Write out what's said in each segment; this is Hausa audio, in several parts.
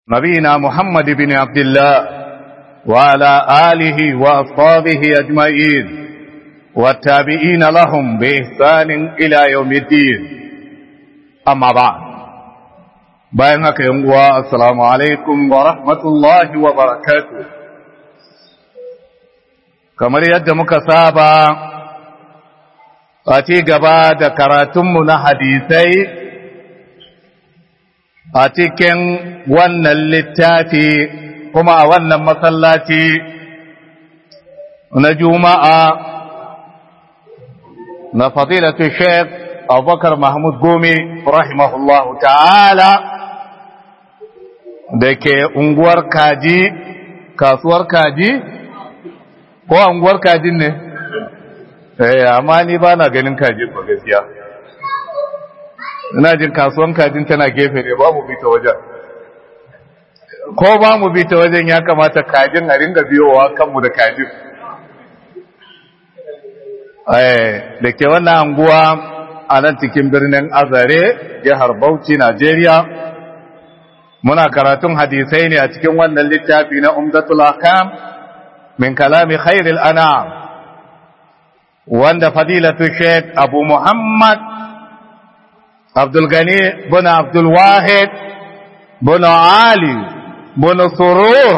نبينا محمد بن عبد الله وعلى آله وأصحابه أجمعين والتابعين لهم بإحسان إلى يوم الدين أما بعد bayan haka yan uwa assalamu alaikum wa rahmatullahi wa barakatuh kamar yadda muka saba a ci gaba da karatunmu na hadisai a cikin wannan littafi kuma a wannan masallaci na juma'a na fadilatu sheikh abubakar mahmud gome rahimahullahu ta'ala da ke unguwar kaji kasuwar kaji ko unguwar kajin ne eh amma ni ba na ganin kajin ba gaskiya ina jin kasuwan kajin tana gefe ne ba mu bi ta wajen ko ba mu bi ta wajen ya kamata kajin a ringa biyowa kanmu da kajin da ke wannan anguwa a nan cikin birnin azare jihar bauchi najeriya muna karatun hadisai ne a cikin wannan littafi na umdatul akam min kalami khairil anam wanda fadilatu sheikh abu muhammad abdul gani bin abdul wahid bin ali bin surur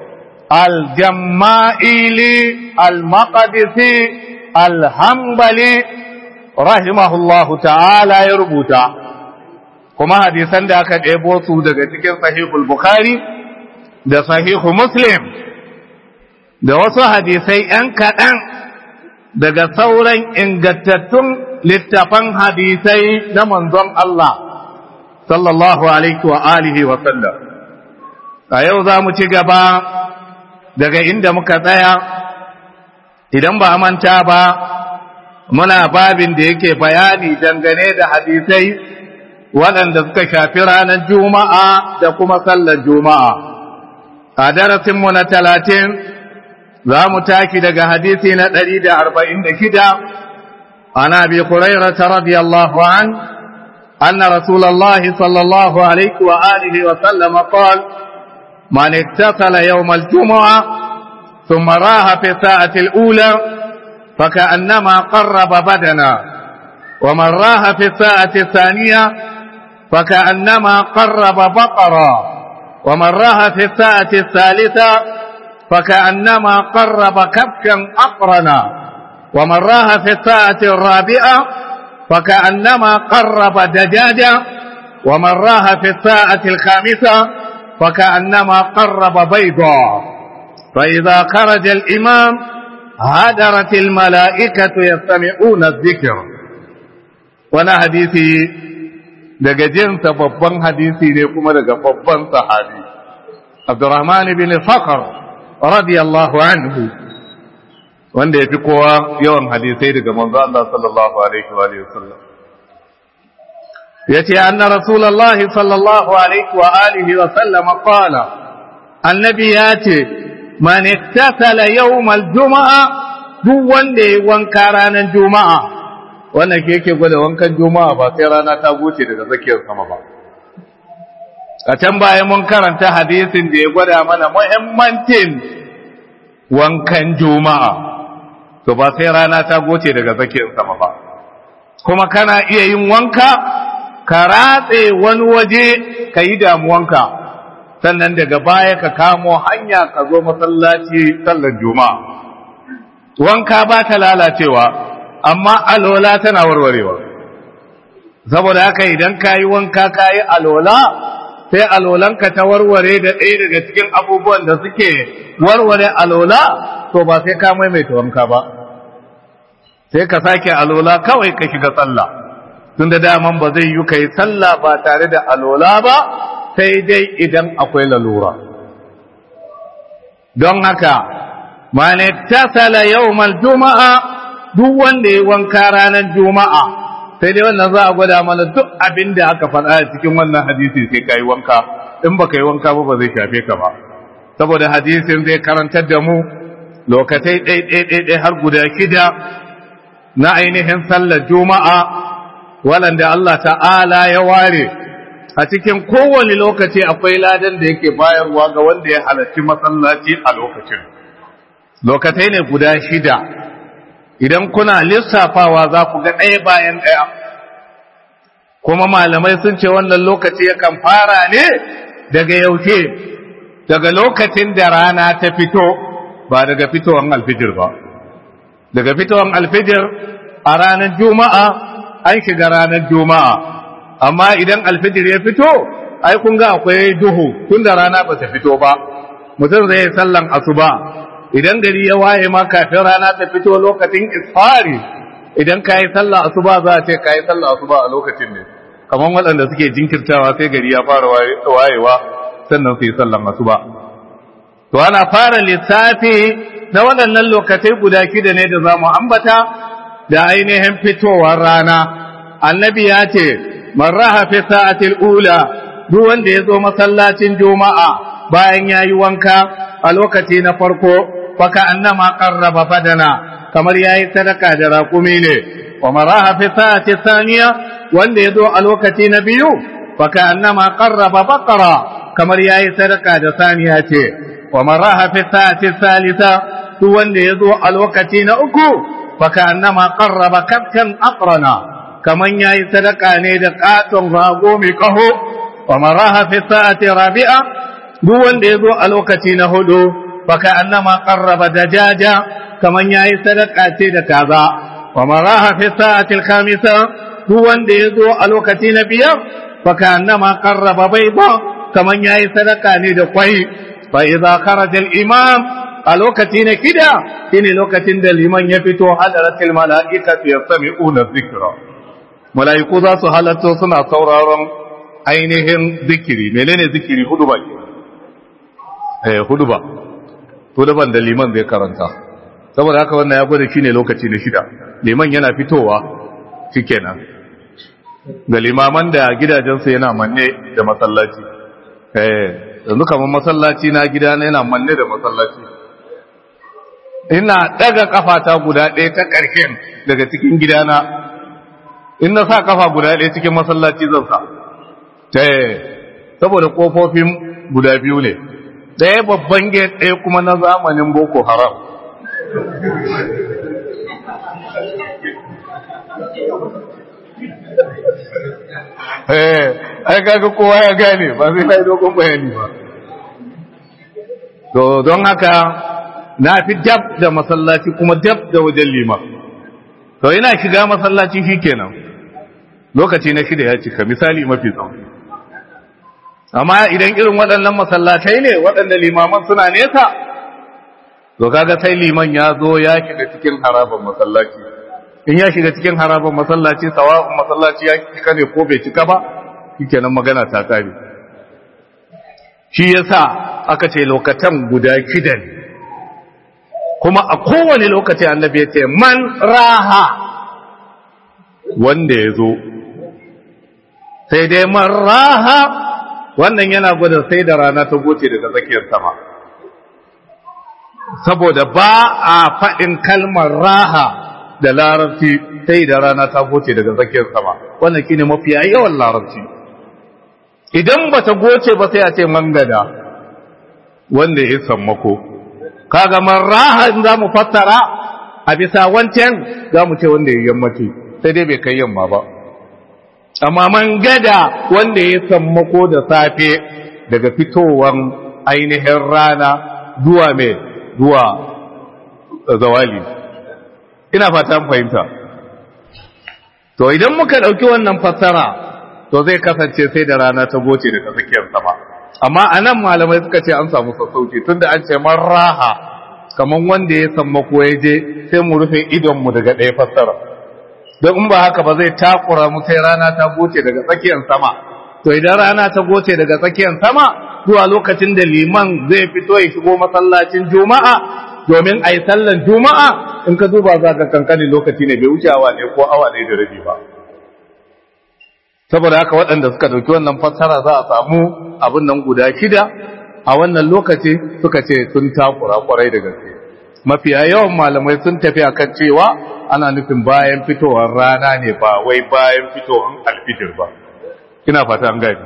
al-jamma'ili al-maqdisi al-hanbali rahimahullahu ta'ala ya rubuta kuma hadisan da aka ɗebo su daga cikin sahihul bukhari da sahihu muslim da wasu hadisai ‘yan kaɗan daga sauran ingantattun littafan hadisai na manzon Allah sallallahu alaihi wa alihi wa sallam a yau za mu ci gaba daga inda muka tsaya idan ba manta ba muna babin da yake bayani dangane da hadisai waɗanda suka shafi ranar juma'a da kuma sallar juma'a a darasinmu na talatin za mu taki daga hadisi na ɗari da arba'in da shida ana bi kurairata radiyallahu an أن رسول الله صلى الله عليه وآله وسلم قال من اتصل يوم الجمعة ثم راها في الساعة الأولى فكأنما قرب بدنا ومن راها في الساعة الثانية فكأنما قرب بقرا ومن راها في الساعة الثالثة فكأنما قرب كبشا أقرنا ومن راها في الساعة الرابعة فكأنما قرب دجاجة ومن راها في الساعة الخامسة فكأنما قرب بيضا فإذا خرج الإمام هدرت الملائكة يستمعون الذكر وانا حديثي daga jinsa babban hadisi ne kuma daga babban sahabi Abdurrahman bin Fakhr radiyallahu anhu wanda yafi kowa yawan hadisai daga manzo Allah sallallahu alaihi wa alihi wasallam yace anna rasulullahi sallallahu alaihi wa alihi wa sallam qala annabi yace man ittasala yawm al-jum'a duk wanda ya wanka ranar juma'a wannan ke yake gwada wankan juma'a ba sai rana ta goce daga tsakiyar sama ba a can baya mun karanta hadisin da ya gwada mana muhimmancin wankan juma'a to ba sai rana ta goce daga tsakiyar sama ba kuma kana iya yin wanka ka ratse wani waje ka yi damuwanka sannan daga baya ka kamo hanya ka zo masallaci sallar juma'a wanka ba ta lalacewa amma alola tana warwarewa saboda haka idan ka yi wanka ka yi alola sai alolanka ta warware da ɗaya daga cikin abubuwan da suke warware alola to ba sai ka maimaita wanka ba sai ka sake alola kawai ka shiga sallah tun da daman ba zai yi ka yi sallah ba tare da alola ba sai dai idan akwai lalura don haka man tasala yawmal juma'a duk wanda ya wanka ranar juma'a sai dai wannan za a gwada mana duk abin da aka faɗa a cikin wannan hadisi sai ka yi wanka in ba ka yi wanka ba ba zai shafe ka ba saboda hadisin zai karantar da mu lokatai ɗai har guda shida na ainihin sallar juma'a waɗanda Allah ta'ala ya ware a cikin kowane lokaci akwai ladan da yake bayarwa ga wanda ya halarci masallaci a lokacin lokacai ne guda shida idan kuna lissafawa za ku ga ɗaya bayan ɗaya kuma malamai sun ce wannan lokaci yakan fara ne daga yaushe daga lokacin da rana ta fito ba daga fitowar alfijir ba daga fitowar alfijir a ranar juma'a an shiga ranar juma'a amma idan alfijir ya fito ai kun ga akwai duhu tun da rana ba ta fito ba mutum zai yi sallan asuba idan gari ya waye ma kafin rana ta fito lokacin isfari idan ka yi sallah asuba za a ce ka yi sallah asuba a lokacin ne kamar waɗanda suke jinkirtawa sai gari ya fara wayewa sannan su yi sallan asuba to ana fara lissafi na waɗannan lokacai guda shida ne da za mu ambata da ainihin fitowar rana annabi ya ce man raha fi sa'atil ula duk wanda ya zo masallacin juma'a bayan ya yi wanka a lokaci na farko faka annama qarraba badana kamar yayi sadaka da raƙumi ne wa maraha fi sa'ati thaniya wanda ya zo a lokaci na biyu faka annama qarraba baqara kamar yayi sadaka da saniya ce wa maraha fi sa'ati thalitha duk wanda ya zo a lokaci na uku faka annama qarraba kabkan aqrana kaman yayi sadaka ne da katon rago mai kaho wa maraha fi sa'ati rabi'a duk wanda ya zo a lokaci na hudu baka annama qarraba dajaja kaman yayi sadaka ce da kaza wa maraha fi sa'ati al-khamisa duk wanda ya zo a lokaci na biyar baka annama qarraba bayda kaman yayi sadaka ne da kwai fa idza kharaja al-imam a lokaci na kida shine lokacin da liman ya fito hadaratul mala'ikatu yastami'una dhikra mala'iku za su halatto suna sauraron ainihin zikiri menene zikiri hudu ba eh hudu ba hudu ban da liman zai karanta saboda haka wannan ya gwada shine lokaci na shida liman yana fitowa shikenan ga limaman da gidajensu yana manne da masallaci eh yanzu kamar masallaci na gida na yana manne da masallaci ina daga kafata guda ɗaya ta ƙarshen daga cikin gidana in na sa kafa guda ɗaya cikin masallaci zan sa saboda ƙofofin guda biyu ne ɗaya babban gate ɗaya kuma na zamanin boko haram ai kaga kowa ya gane ba zai sai dogon bayani ba to don haka na fi dab da masallaci kuma dab da wajen liman to ina shiga masallaci shikenan lokaci na shida ya cika misali mafi tsawo amma idan irin waɗannan masallatai ne waɗanda limaman suna nesa to kaga sai liman ya zo ya shiga cikin harabar masallaci in ya shiga cikin harabar masallaci sawa'un masallaci ya cika ne ko bai cika ba shikenan magana ta kare shi yasa aka ce lokatan guda shida ne kuma a kowane lokaci annabi ya ce man raha wanda ya zo sai dai man raha wannan yana gwada sai da rana ta goce daga tsakiyar sama saboda ba a faɗin kalmar raha da larabci sai da rana ta goce daga tsakiyar sama wannan shine mafiya yawan larabci idan ba ta goce ba sai a ce mangada wanda ya sammako kaga man raha in za mu fassara a bisa wancan za mu ce wanda ya yammaci sai dai bai kai yamma ba amma man gada wanda ya sammako da safe daga fitowan ainihin rana zuwa mai zuwa zawali ina fata fahimta to idan muka ɗauki wannan fassara to zai kasance sai da rana ta goce daga tsakiyar sama amma a nan malamai suka ce an samu sassauci tunda an ce man raha kamar wanda ya sammako ya je sai mu rufe idonmu daga ɗaya fassara don in ba haka ba zai takura mu sai rana ta goce daga tsakiyar sama to idan rana ta goce daga tsakiyar sama zuwa lokacin da liman zai fito ya shigo masallacin juma'a domin a yi sallan juma'a in ka duba za ka kankanin lokaci ne bai wuce awa ne ko awa ne da rabi ba saboda haka waɗanda suka ɗauki wannan fassara za a samu abin nan guda shida a wannan lokaci suka ce sun takura kwarai da gaske mafiya yawan malamai sun tafi akan cewa ana nufin bayan fitowar rana ne ba wai bayan fitowar alfijir ba ina fata an gani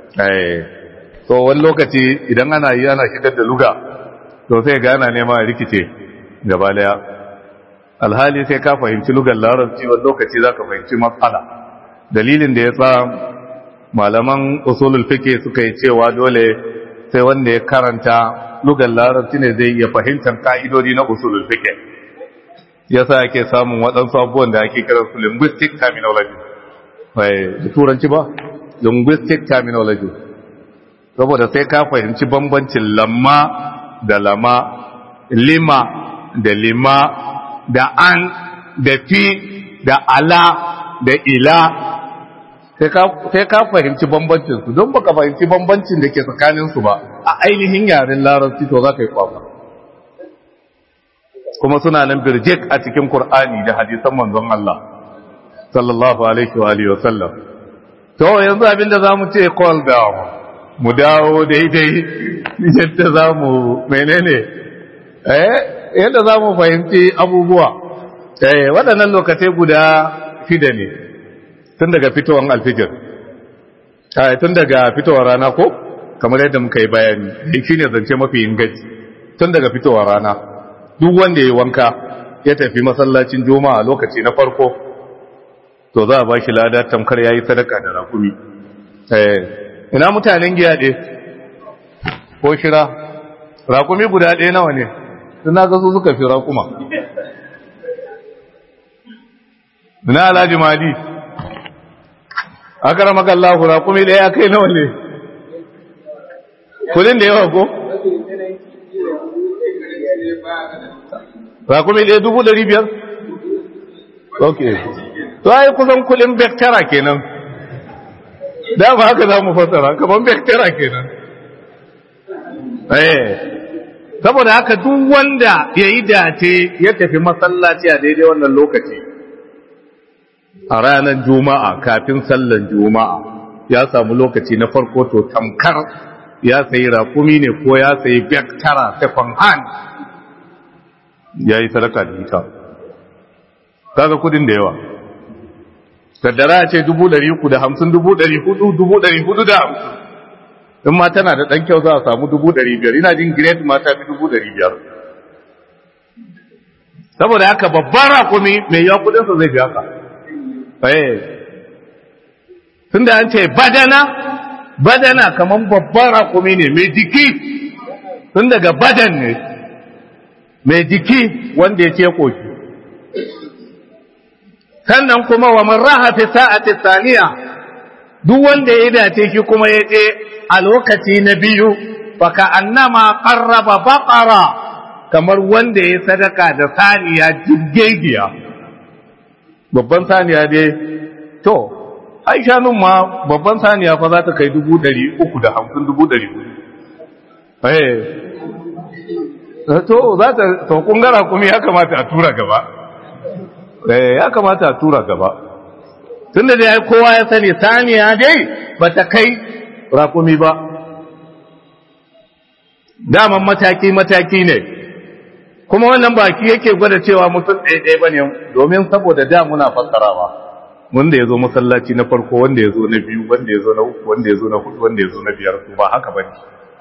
eh to wani lokaci idan ana yi ana shigar da luga to sai ga ana nema a rikice gaba daya alhali sai ka fahimci lugar larabci wani lokaci za ka fahimci matsala dalilin da ya sa malaman usulul fiqh suka yi cewa dole sai wanda ya karanta lugar larabci ne zai iya fahimtar ka'idodi na usulul fiqh yasa ake samun waɗansu abubuwan da ake kira su linguistic terminology da turanci ba linguistic terminology saboda sai ka fahimci bambancin lamma da lama lima da lima da an da fi da ala da ila sai ka fahimci bambancinsu don baka fahimci bambancin da ke tsakaninsu ba a ainihin yaren larabci to za ka yi kwakwa kuma suna nan birjik a cikin Kur'ani da hadisan manzon Allah sallallahu alaihi wa alihi wasallam to yanzu abinda zamu ce call down mu dawo daidai yadda zamu menene eh yadda zamu fahimci abubuwa eh waɗannan lokacai guda shida ne tun daga fitowar alfijir eh tun daga fitowar rana ko kamar yadda muka yi bayani shine zance mafi inganci tun daga fitowar rana duk wanda ya wanka ya tafi masallacin juma'a lokaci na farko to za a ba shi lada tamkar ya yi sadaka da rakumi ina mutanen giya ɗe ko shira rakumi guda ɗaya nawa ne suna ga su suka fi rakuma ina alhaji mali aka rama kallahu rakumi ɗaya kai nawa ne kudin da yawa ko rakumi ɗaya dubu ɗari biyar? ok to ai kusan kulin bektara kenan da ba haka za mu fasara kamar bektara kenan eh saboda haka duk wanda ya yi dace ya tafi masallaci a daidai wannan lokaci a ranar juma'a kafin sallan juma'a ya samu lokaci na farko to tamkar ya sayi rakumi ne ko ya sayi bektara second hand ya yi sadaka da ita kaga kudin da yawa kaddara ce dubu ɗari uku da hamsin dubu ɗari hudu dubu ɗari hudu da hamsin in ma tana da ɗan kyau za a samu dubu ɗari biyar ina jin grade ma ta fi dubu ɗari biyar saboda haka babban rakumi mai yawa kudinsa zai fi haka tun da an ce badana badana kamar babban rakumi ne mai jiki tun daga badan ne mai jiki wanda ya ce koshi sannan kuma wa man raha fi sa'ati thaniya duk wanda ya dace shi kuma ya je a lokaci na biyu fa ka annama qarraba baqara kamar wanda ya sadaka da saniya jiggegiya babban saniya dai to ai shanun ma babban saniya fa za ta kai dubu ɗari uku da hamsin dubu ɗari eh to za ta to kungara kuma ya kamata a tura gaba eh ya kamata a tura gaba tunda dai kowa ya sani saniya dai bata kai rakumi ba daman mataki mataki ne kuma wannan baki yake gwada cewa mutum ɗaya ɗaya bane domin saboda da muna fassarawa wanda ya zo masallaci na farko wanda ya zo na biyu wanda ya zo na uku wanda ya zo na hudu wanda ya zo na biyar ba haka bane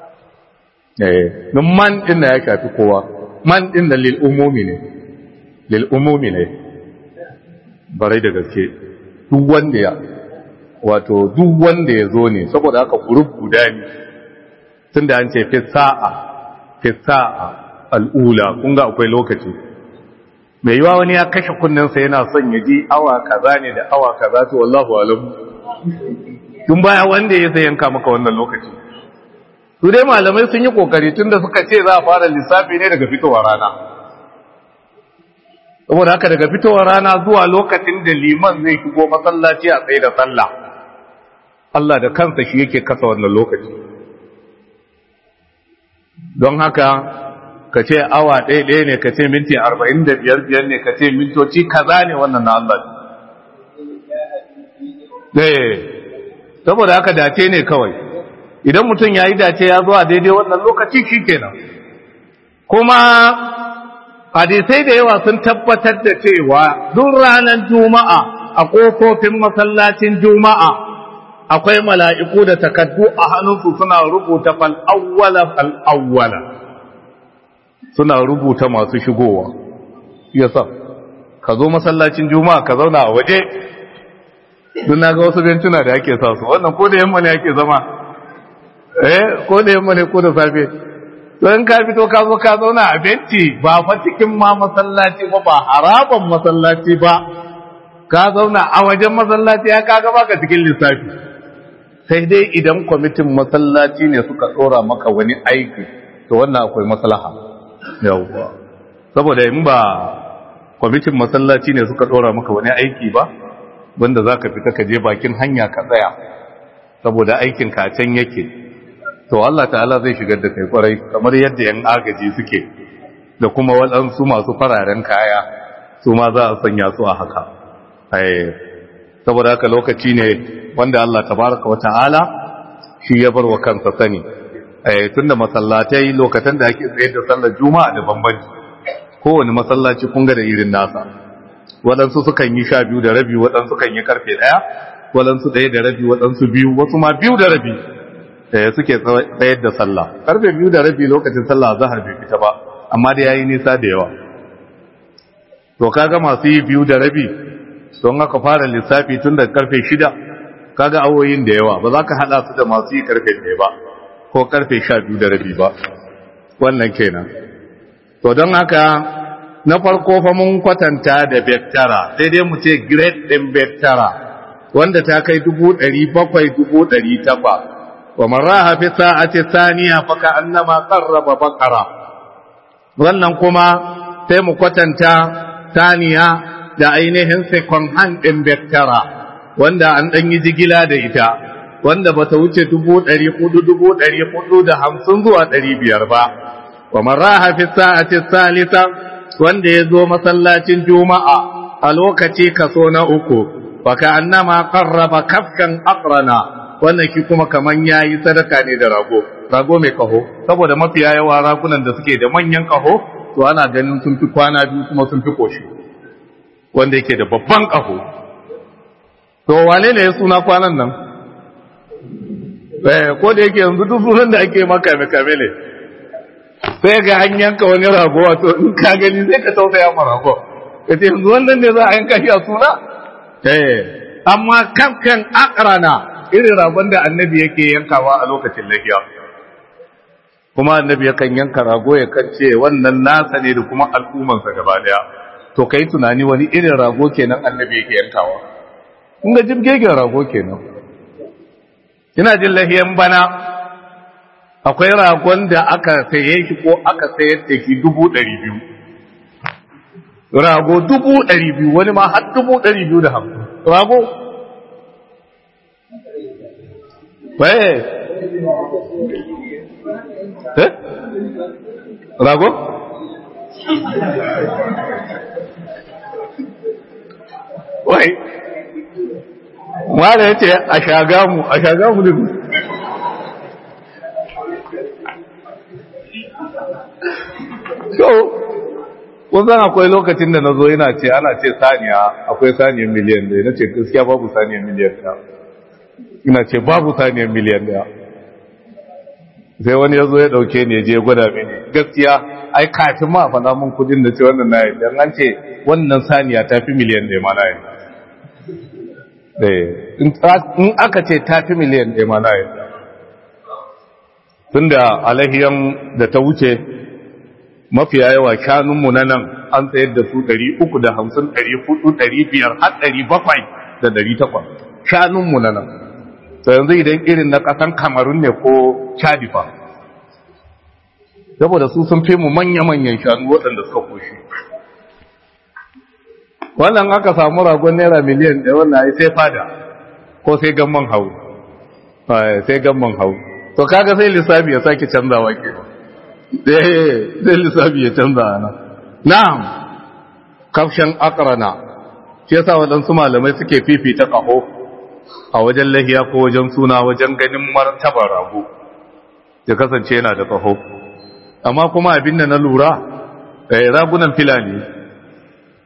don man ɗin da ya shafi kowa man ɗin da lil'umumi ne lil'umumi ne barai da gaske duk wanda ya wato duk wanda ya zo ne saboda haka gurub guda ne tun da an ce fi sa'a fi sa'a al'ula kun ga akwai lokaci mai yiwa wani ya kashe kunninsa yana son ya ji awa kaza ne da awa kaza to wallahu alam tun baya wanda ya sai yanka maka wannan lokaci su dai malamai sun yi kokari tun da suka ce za a fara lissafi ne daga fitowar rana saboda haka daga fitowar rana zuwa lokacin da liman zai shigo masallaci a tsaye da sallah Allah da kansa shi yake kasa wannan lokaci don haka ka ce awa ɗaya ɗaya ne ka ce minti arba'in da biyar biyar ne ka ce mintoci kaza ne wannan na Allah ne saboda haka dace ne kawai idan mutum ya yi dace ya zo a daidai wannan lokaci shi kenan kuma hadisai da yawa sun tabbatar da cewa duk ranar juma'a a ƙofofin masallacin juma'a akwai mala'iku da takaddu a hannunsu suna rubuta fal'awwala fal'awwala suna rubuta masu shigowa yasa ka zo masallacin juma'a ka zauna a waje duk na ga wasu bencuna da ake sa su wannan ko da yamma ne ake zama eh ko da yamma ne ko da safe to in ka fito ka zo ka zauna a benci ba fa cikin ma masallaci ba ba haraban masallaci ba ka zauna a wajen masallaci ya kaga baka cikin lissafi sai dai idan kwamitin masallaci ne suka tsora maka wani aiki to wannan akwai maslaha yawwa saboda in ba kwamitin masallaci ne suka tsora maka wani aiki ba wanda za ka fita ka je bakin hanya ka tsaya saboda aikin ka can yake to Allah ta'ala zai shigar da kai kwarai kamar yadda yan agaji suke da kuma waɗansu masu fararen kaya su ma za a sanya su a haka saboda haka lokaci ne wanda Allah tabaraka wata'ala shi ya bar wa kansa sani tunda masallatai lokacin da ake tsaye da sallar juma'a da bambanci kowane masallaci kun ga da irin nasa waɗansu sukan yi sha biyu da rabi waɗansu kan yi karfe ɗaya waɗansu ɗaya da rabi waɗansu biyu wasu ma biyu da rabi suke tsayar da sallah karfe biyu da rabi lokacin sallah zahar bai fita ba amma da yayi nisa da yawa to kaga masu yi biyu da rabi don aka fara lissafi tun da karfe shida kaga awoyin da yawa ba za ka haɗa su da masu yi karfe ɗaya ba ko karfe sha biyu da rabi ba wannan kenan to don haka na farko fa mun kwatanta da bektara sai dai mu ce grade ɗin bektara wanda ta kai dubu ɗari bakwai dubu ɗari takwa wa marraha fi sa'ati saniya fa ka annama qarraba baqara wannan kuma sai mu kwatanta saniya da ainihin second hand ɗin bektara wanda an ɗan yi jigila da ita wanda ba ta wuce dubu ɗari hudu dubu ɗari hudu da hamsin zuwa ɗari biyar ba wa marraha fi sa'ati salisa wanda ya zo masallacin juma'a a lokaci kaso na uku wa ka annama qarraba kafkan aqrana wannan ki kuma kaman yayi sadaka ne da rago rago mai kaho saboda mafiya yawa ragunan da suke da manyan kaho to ana ganin sun fi kwana biyu kuma sun fi koshi wanda yake da babban kaho to wane ne ya suna kwanan nan eh ko da yake yanzu duk sunan da ake maka mai kame ne sai ga an yanka wani rago wato in ka gani sai ka tausaya ma rago ka ce yanzu wannan ne za a yanka shi a suna eh amma kafkan akrana irin ragon da annabi yake yankawa a lokacin lahiya kuma annabi yakan yanka rago ya kance wannan nasa ne da kuma al'ummansa gaba daya to kai tunani wani irin rago kenan annabi yake yankawa kun ga jibgegen rago kenan ina jin lahiyan bana akwai ragon da aka saye shi ko aka sayar da shi dubu ɗari biyu rago dubu ɗari biyu wani ma har dubu ɗari biyu da hamsin rago waye eh rago wai wanda ya ce a shagamu a shagamu ne so kusan akwai lokacin da na zo yana ce ana ce saniya akwai saniyar miliyan ɗaya na ce gaskiya babu saniyar miliyan ɗaya ina ce babu saniyar miliyan ɗaya sai wani ya zo ya ɗauke ne je gwada mini gaskiya ai kafin ma faɗa mun kudin da ce wannan na yi an ce wannan saniya ta fi miliyan ɗaya ma na yi in aka ce ta fi miliyan ɗaya ma na yi tun da alahiyan da ta wuce mafiya yawa shanunmu na nan an tsayar da su 350 400 500 har 700 da 800 shanunmu na nan to yanzu idan irin na ƙasan kamarun ne ko chadifa saboda su sun fi mu manya-manyan shanu waɗanda suka koshi wannan aka samu ragon naira miliyan ɗaya wannan ai sai fada ko sai gamman hau sai gamman hau to kaga sai lissafi ya sake canzawa ke sai lissafi ya canza ana na'am kafshan akrana shi yasa waɗansu malamai suke fifita ƙaho a wajen lahiya ko wajen suna wajen ganin martabar rago ya kasance yana da ƙaho amma kuma abin da na lura ragunan filani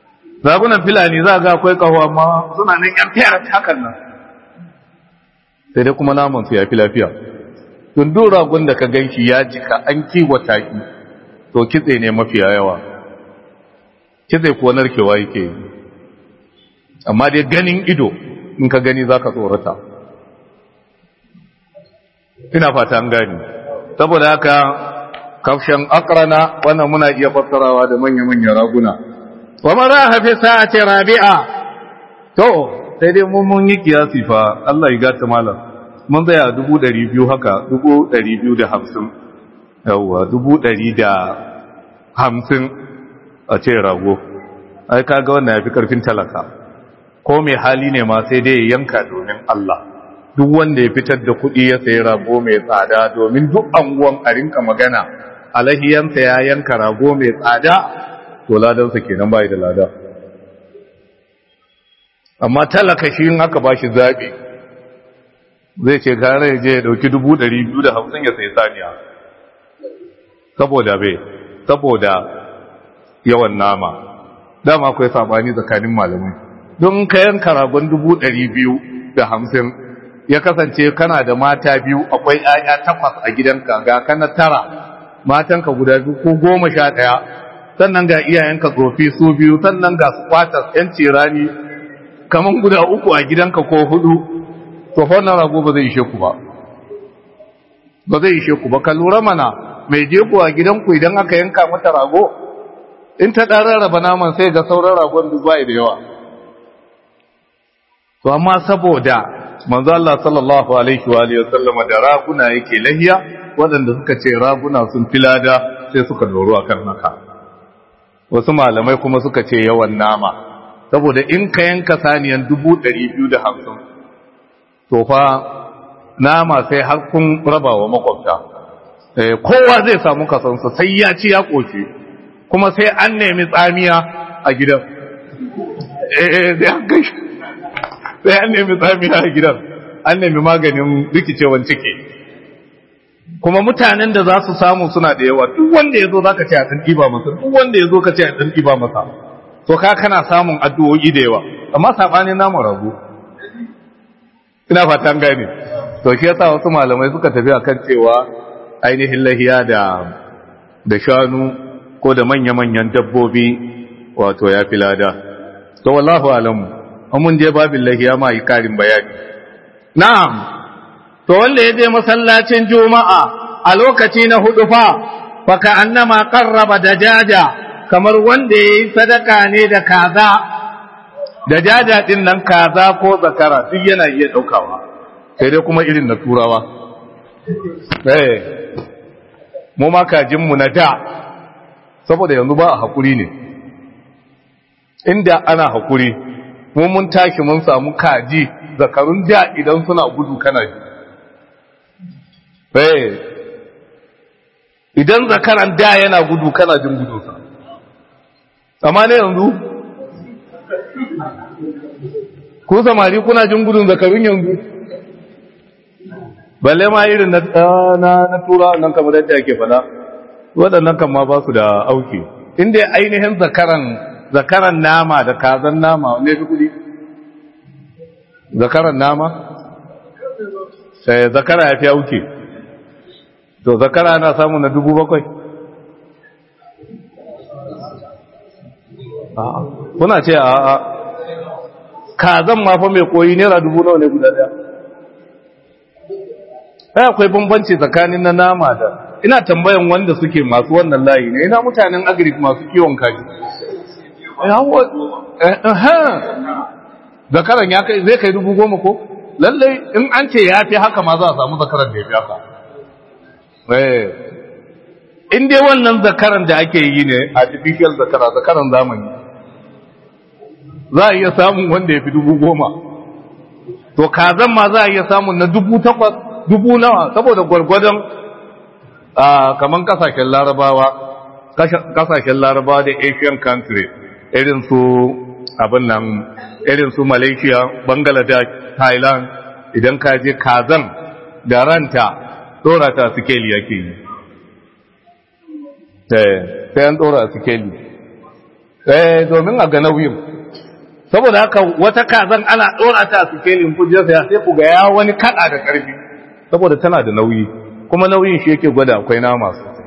ragunan filani za ga akwai ƙaho amma suna nan yan fiyar hakan nan sai dai kuma naman su ya fi lafiya dundun ragon da ka gan shi ya jika an kiwata ki to kitse ne mafiya yawa kitse kuwa narkewa yake amma dai ganin ido in ka gani za ka tsorata ina fata an gani saboda haka kafshen akrana wannan muna iya fassarawa da manya-manyan raguna wa mara hafi sa'ati rabi'a to sai dai mun mun yi kiyasi fa Allah ya gata malam mun tsaya dubu ɗari biyu haka dubu ɗari biyu da hamsin yawwa dubu ɗari da hamsin a ce rago ai kaga wannan ya fi ƙarfin talaka ko mai hali ne ma sai dai ya yanka domin Allah duk wanda ya fitar da kuɗi ya sayi rago mai tsada domin duk anguwan a rinka magana alahiyansa ya yanka rago mai tsada to ladansa kenan bai da lada amma talaka shi in aka bashi zaɓi zai ce gare ya je ya ɗauki dubu ɗari biyu da hamsin ya sayi saniya saboda bai saboda yawan nama dama akwai sabani tsakanin malamai don ka yanka ragon dubu ɗari biyu da hamsin ya kasance kana da mata biyu akwai ‘ya'ya takwas a gidanka ga kana tara matanka guda biyu ko goma sha ɗaya sannan ga iyayenka tsofi su biyu sannan ga su kwatas ‘yan cirani kamar guda uku a gidanka ko hudu to wannan rago ba zai ishe ku ba ba zai ishe ku ba ka lura mana mai jego a gidanku idan aka yanka mata rago in ta ɗan rarraba naman sai ga sauran ragon duk bai da yawa to amma saboda manzo Allah sallallahu alaihi wa alihi wasallam da raguna yake lahiya waɗanda suka ce raguna sun filada sai suka doro akan haka wasu malamai kuma suka ce yawan nama saboda in ka yanka saniyan dubu ɗari biyu da hamsin to fa nama sai har kun raba wa makwabta kowa zai samu kasansa sai ya ci ya ƙoshi kuma sai an nemi tsamiya a gidan sai an nemi tsamiya a gidan an nemi maganin rikicewan ciki kuma mutanen da za su samu suna da yawa duk wanda ya zo za ka ce a ɗan ɗiba masa duk wanda ya zo ka ce a ɗan ɗiba masa to ka kana samun addu'o'i da yawa amma saɓanin namun rago ina fatan gane to shi yasa wasu malamai suka tafi akan cewa ainihin lahiya da da shanu ko da manya-manyan dabbobi wato ya fi lada to wallahu alamu mun je babin lahiya ma yi karin bayani na'am to wanda ya je masallacin juma'a a lokaci na hudu fa fa ka annama qarraba dajaja kamar wanda yayi sadaka ne da kaza dajaja din nan kaza ko zakara duk yana iya daukawa sai dai kuma irin na turawa eh mu ma kajin mu na da saboda yanzu ba a hakuri ne inda ana hakuri mu mun tashi mun samu kaji zakarun da idan suna gudu kana ji eh idan zakaran da yana gudu kana jin gudunsa amma ne yanzu ku samari kuna jin gudun zakarun yanzu balle ma irin na na tura nan kamar yadda ake fada waɗannan kan ma ba su da auki inda ainihin zakaran zakaran nama da kazan nama ne fi kudi zakaran nama sai zakara ya fi auki to zakara na samu na dubu bakwai kuna ce a a kazan mafa mai koyi naira dubu nawa ne guda daya ai akwai bambanci tsakanin na nama da ina tambayan wanda suke masu wannan layi ne ina mutanen agric masu kiwon kaji zakaran ya kai zai kai dubu goma ko lallai in an ce ya fi haka ma za a samu zakaran da ya fi haka in dai wannan zakaran da ake yi ne artificial zakara zakaran zamani za a iya samun wanda ya fi dubu goma to kazan ma za a iya samun na dubu takwas dubu nawa saboda gwargwadon kaman kasashen larabawa kasashen larabawa da asian country irin su abin nan irin su malaysia bangladesh thailand idan ka je kazan da ranta dora ta sikeli yake yi sai an dora sikeli eh domin a ga nauyin saboda haka wata kazan ana ɗora ta a sikelin kujiyar saya sai ku ga ya wani kaɗa da ƙarfi saboda tana da nauyi kuma nauyin shi yake gwada akwai nama sosai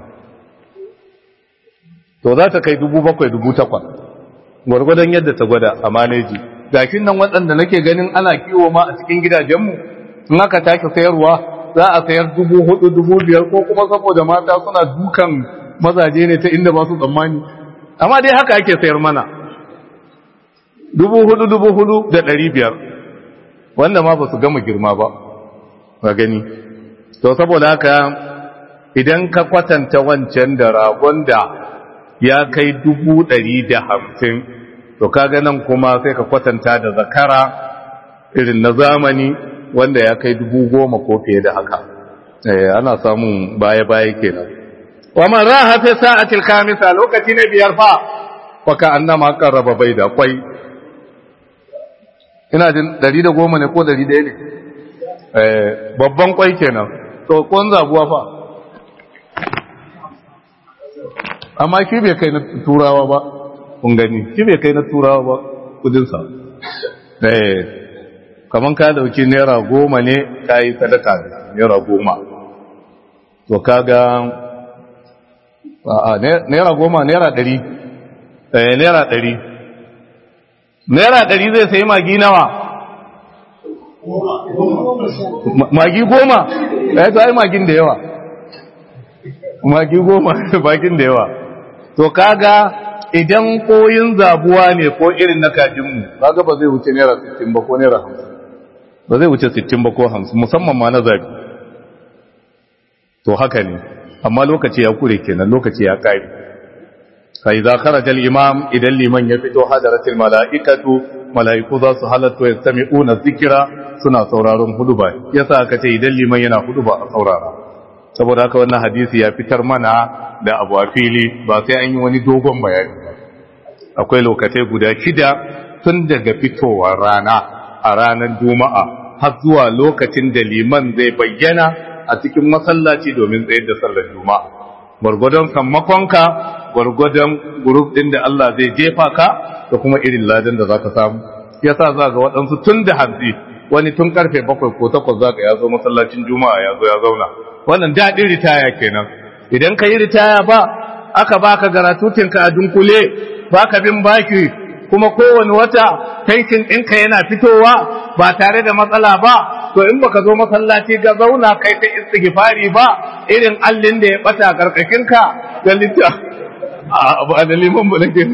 to za ta kai dubu bakwai dubu takwas gwargwadon yadda ta gwada a maneji gashin nan waɗanda nake ganin ana kiwo ma a cikin gidajenmu in aka take sayarwa za a sayar dubu hudu dubu biyar ko kuma saboda mata suna dukan mazaje ne ta inda ba su tsammani amma dai haka ake sayar mana dubu hudu dubu hudu da ɗari biyar wanda ma ba su gama girma ba ba gani to saboda haka idan ka kwatanta wancan da ragon da ya kai dubu ɗari da hamsin to kaga nan kuma sai ka kwatanta da zakara irin na zamani wanda ya kai dubu goma ko fiye da haka ana samun baya-baya kenan wa man raha fi sa'atil khamisa lokaci na biyar fa wa ka annama qarraba bai da kwai ina jin 110 ne ko 100 ne eh babban kwai kenan to kon zabuwa fa amma shi bai kai na turawa ba kun gani shi bai kai na turawa ba kudin sa eh kaman ka dauki naira goma ne ka yi sadaka naira goma to kaga a naira goma naira ɗari eh naira ɗari naira ɗari zai sayi magi nawa magi goma ya to ai magin da yawa magi goma magin da yawa to kaga idan koyin zabuwa ne ko irin na kajinmu kaga ba zai wuce naira 60 ba ko naira 50 ba zai wuce 60 ba ko 50 musamman ma na zabi to haka ne amma lokaci ya kure kenan lokaci ya kare fa idza kharaja al-imam idan liman ya fito hadaratil malaikatu malaiku za su halatta yastami'una dhikra suna sauraron huduba yasa aka ce idan liman yana huduba a saurara saboda haka wannan hadisi ya fitar mana da abu a fili ba sai an yi wani dogon bayani akwai lokacai guda shida tun daga fitowar rana a ranar juma'a har zuwa lokacin da liman zai bayyana a cikin masallaci domin tsayar da sallar juma'a gwargwadon sammakonka gwargwadon guruf din da Allah zai jefa ka da kuma irin ladan da zaka samu yasa za ga waɗansu tun da hanzi wani tun karfe bakwai ko takwas zaka ya zo masallacin juma'a ya zo ya zauna wannan daɗin ritaya kenan idan ka yi ritaya ba aka baka garatutinka a dunkule baka bin baki kuma kowane wata tankin ɗinka yana fitowa ba tare da matsala ba to in baka zo masallaci ga zauna kai ta istighfari ba irin allin da ya bata karkashinka da litta a ba da liman ba nake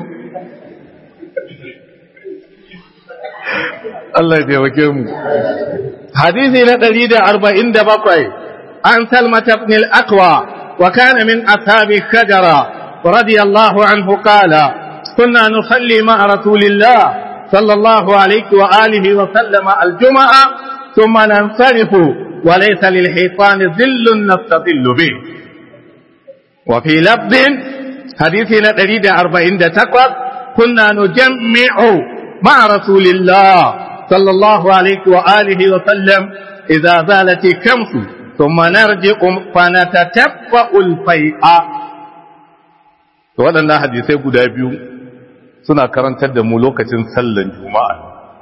Allah ya taimake mu hadisi na 147 an salmata ibn al-aqwa wa kana min ashabi shajara radiyallahu anhu qala كنا نصلي مع رسول الله صلى الله عليه وآله وسلم الجمعة ثم ننصرف وليس للحيطان ظل نستظل به وفي لفظ حديثنا تريد أربعين تقوى كنا نجمع مع رسول الله صلى الله عليه وآله وسلم إذا زالت الشمس ثم نرجع فنتتبع الفيء waɗannan hadisai guda biyu suna karantar da mu lokacin sallan juma'a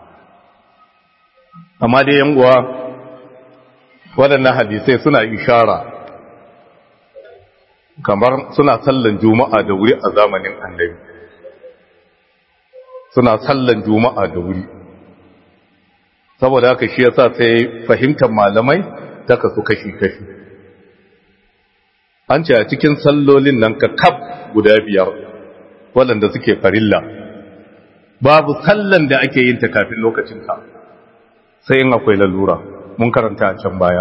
amma dai yan uwa waɗannan hadisai suna ishara kamar suna sallan juma'a da wuri a zamanin annabi suna sallan juma'a da wuri saboda haka shi yasa sai fahimtar malamai ta kasu kashi-kashi an ce a cikin sallolin nan ka kaf guda biyar waɗanda suke farilla babu sallan da ake yin ta kafin lokacinta sai in akwai lalura mun karanta a can baya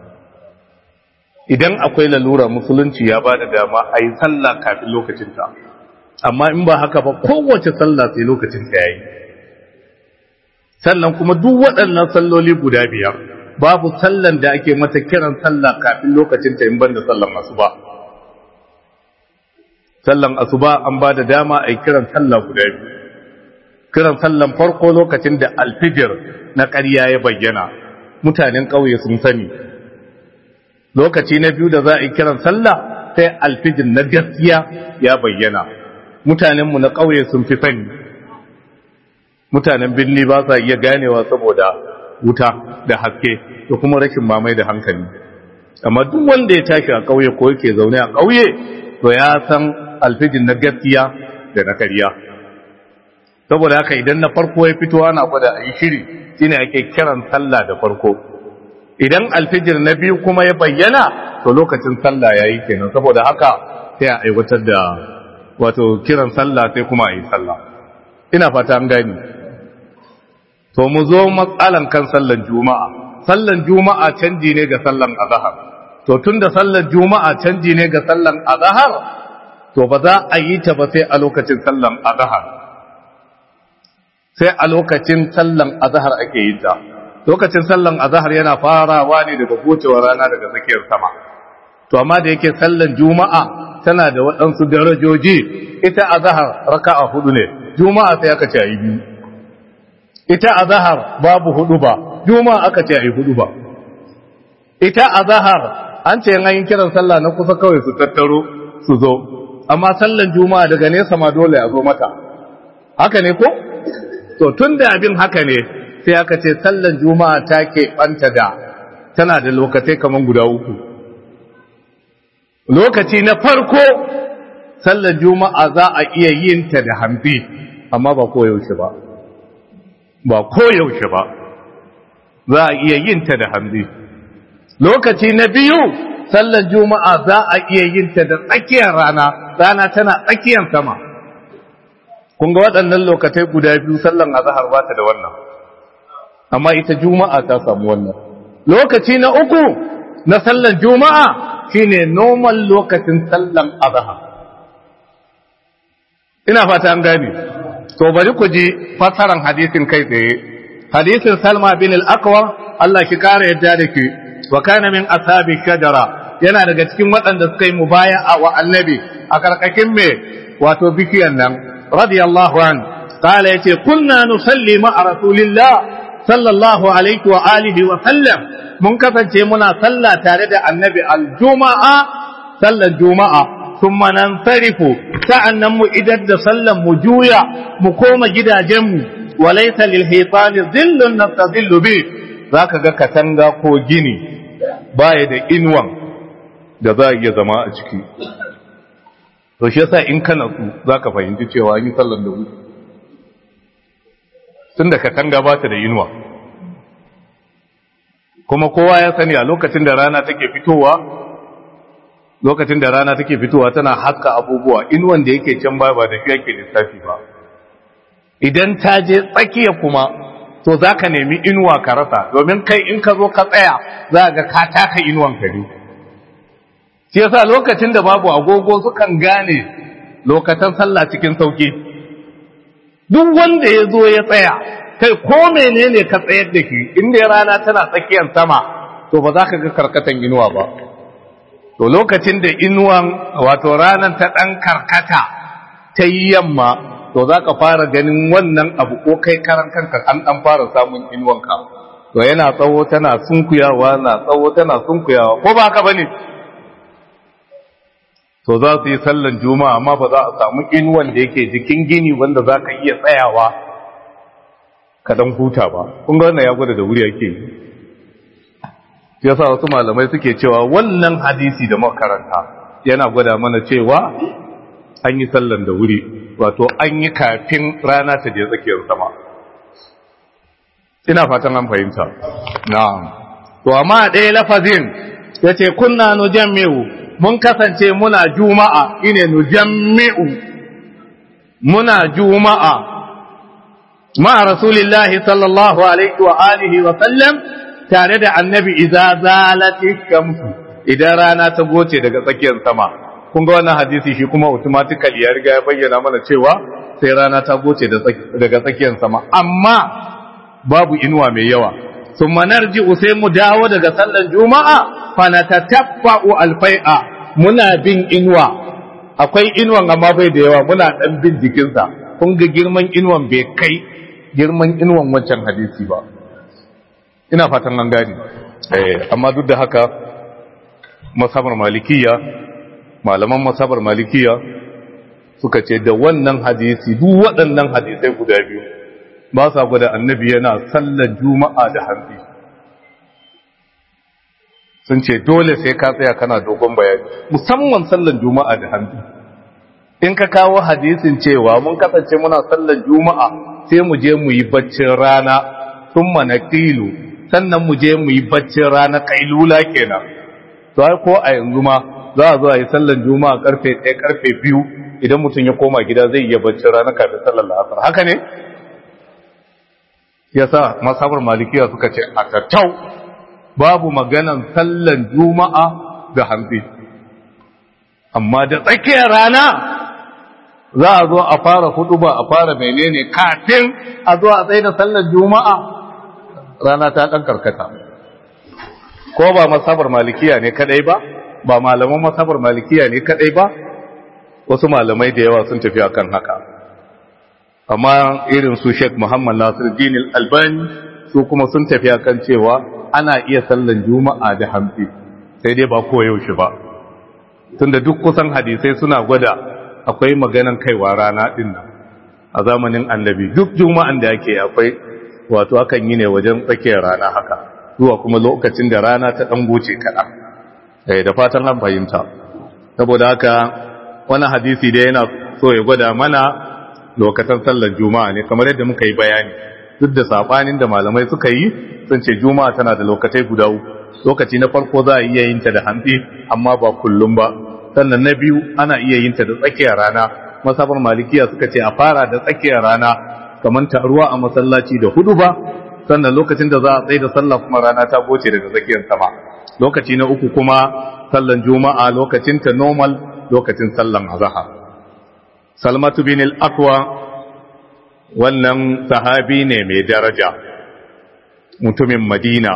idan akwai lalura musulunci ya ba da dama a yi sallah kafin lokacinta amma in ba haka ba kowace sallah sai lokacinta ya yi sannan kuma duk waɗannan salloli guda biyar babu sallan da ake mata kiran sallah kafin lokacinta in banda sallan asuba sallan asuba an ba da dama a yi kiran sallah guda biyu kiran sallan farko lokacin da alfijir na ƙarya ya bayyana mutanen ƙauye sun sani lokaci na biyu da za a yi kiran sallah sai alfijir na gaskiya ya bayyana mutanenmu na ƙauye sun fi sani mutanen birni ba sa iya ganewa saboda wuta da haske da kuma rashin mamai da hankali amma duk wanda ya tashi a ƙauye ko yake zaune a ƙauye to ya san alfijin na gaskiya da na karya saboda haka idan na farko ya fito ana gwada a yi shiri shine ake kiran sallah da farko idan alfijir na biyu kuma ya bayyana to lokacin sallah ya yi kenan saboda haka sai a aiwatar da wato kiran sallah sai kuma a yi sallah ina fata an gani to mu zo matsalan kan sallan juma'a sallan juma'a canji ne ga sallan azhar to tunda sallan juma'a canji ne ga sallan azhar to ba za a yi ta ba sai a lokacin sallan azhar sai a lokacin sallan azhar ake yi ta lokacin sallan azhar yana farawa ne daga gocewar rana daga tsakiyar sama to amma da yake sallan juma'a tana da waɗansu darajoji ita azhar raka'a hudu ne juma'a sai aka ce ayi biyu ita azhar babu hudu ba juma'a aka ce ayi hudu ba ita azhar an ce an yi kiran sallah na kusa kawai su tattaro su zo amma sallan juma'a daga nesa ma dole a zo mata haka ne ko to tun da abin haka ne sai aka ce sallan juma'a ta keɓanta da tana da lokacai kamar guda uku lokaci na farko sallan juma'a za a iya yin ta da hamfi amma ba koyaushe ba ba koyaushe ba za a iya yin ta da hamfi lokaci na biyu sallan juma'a za a iya yin ta da tsakiyar rana rana tana tsakiyar sama kun ga waɗannan lokacai guda biyu sallan azhar ba ta da wannan amma ita juma'a ta samu wannan lokaci na uku na sallan juma'a shine normal lokacin sallan azhar ina fata an gane to bari ku ji fasaran hadisin kai tsaye hadisin salma bin al-aqwa Allah ki kare yadda da ke wa kana min ashabi shajara yana daga cikin waɗanda suka yi mubaya'a wa annabi a karkashin me wato bikiyan nan radiyallahu an qala yace kunna nusalli ma'a rasulillah sallallahu alaihi wa alihi wa sallam mun kasance muna sallah tare da annabi aljuma'a sallar juma'a thumma nansarifu sa'annan mu idar da sallan mu juya mu koma gidajenmu wa laysa lil hitani dhillun nastadhillu bi zaka ga katanga ko gini baya da inwan da za a iya zama a ciki to shi yasa in kana su zaka fahimci cewa yi sallan da wuri tunda katanga ba ta da inuwa kuma kowa ya sani a lokacin da rana take fitowa lokacin da rana take fitowa tana haska abubuwa inuwan da yake can ba ba da shi yake lissafi ba idan ta je tsakiya kuma to za ka nemi inuwa ka rasa domin kai in ka zo ka tsaya za ga ka taka inuwan kare shi yasa lokacin da babu agogo sukan gane lokacin sallah cikin sauki duk wanda ya zo ya tsaya kai ko menene ka tsayar da shi inda rana tana tsakiyar sama to ba za ka ga karkatan inuwa ba to lokacin da inuwan wato ranar ta ɗan karkata ta yi yamma to za ka fara ganin wannan abu ko kai karan kanka an ɗan fara samun inuwanka to yana tsawo tana sunkuyawa na tsawo tana sunkuyawa ko ba haka ba ne to za su yi sallan juma'a amma ba za a samu inuwan da yake jikin gini wanda za ka iya tsayawa ka dan huta ba kun ga wannan ya gwada da wuri yake yasa wasu malamai suke cewa wannan hadisi da makaranta yana gwada mana cewa an yi sallan da wuri wato an yi kafin rana ta je tsakiyar sama ina fatan an fahimta na'am to amma ɗaya lafazin yace kunna nujammi'u mun kasance muna juma'a ine nujammi'u muna juma'a ma rasulillahi sallallahu alaihi wa alihi wa sallam tare da annabi idza zalati shamsu idan rana ta goce daga tsakiyar sama kun ga wannan hadisi shi kuma automatically ya riga ya bayyana mana cewa sai rana ta goce daga tsakiyar sama amma babu inuwa mai yawa thumma narji'u sai mu dawo daga sallar juma'a fa natatabba'u alfai'a muna bin inuwa akwai inuwan amma bai da yawa muna dan bin jikinsa kun ga girman inuwan bai kai girman inuwan wancan hadisi ba ina fatan an gani eh amma duk da haka masabar malikiya malaman masabar malikiya suka ce da wannan hadisi duk waɗannan hadisai guda biyu ba sa gwada annabi yana sallar juma'a da hantsi sun ce dole sai ka tsaya kana dogon bayani musamman sallar juma'a da hantsi in ka kawo hadisin cewa mun kasance muna sallar juma'a sai mu je mu yi baccin rana sun mana kilu sannan mu je mu yi baccin rana kailula kenan to ai ko a yanzu ma za a zo a yi sallar juma'a karfe 1 karfe 2 idan mutum ya koma gida zai iya baccin rana kafin sallar la'asar haka ne yasa masabar malikiya suka ce a tattau babu maganan sallan juma'a da hantsi amma da tsakiyar rana za a zo a fara hudu ba a fara menene kafin a zo a tsaye da sallar juma'a rana ta ɗan karkata ko ba masabar malikiya ne kadai ba ba malaman masabar malikiya ne kadai ba wasu malamai da yawa sun tafi akan haka amma irin su Sheikh Muhammad Nasir Din Albani su kuma sun tafi akan cewa ana iya sallan juma'a da hamsi sai dai ba koyaushe ba tunda duk kusan hadisai suna gwada akwai maganan kaiwa rana din nan a zamanin annabi duk juma'an da yake akwai wato akan yi ne wajen tsakiyar rana haka zuwa kuma lokacin da rana ta dan goce kaɗan da fatan an fahimta saboda haka wani hadisi da yana so ya gwada mana lokacin sallar juma'a ne kamar yadda muka yi bayani duk da sabanin da malamai suka yi sun ce juma'a tana da lokacai guda uku lokaci na farko za a iya yin ta da hantsi amma ba kullum ba sannan na biyu ana iya yin ta da tsakiyar rana masabar malikiya suka ce a fara da tsakiyar rana kamar taruwa a masallaci da hudu ba sannan lokacin da za a tsaye da sallah kuma rana ta goce daga tsakiyar sama lokaci na uku kuma sallan juma'a lokacin ta normal lokacin sallan azhar salmatu bin al-aqwa wannan sahabi ne mai daraja mutumin madina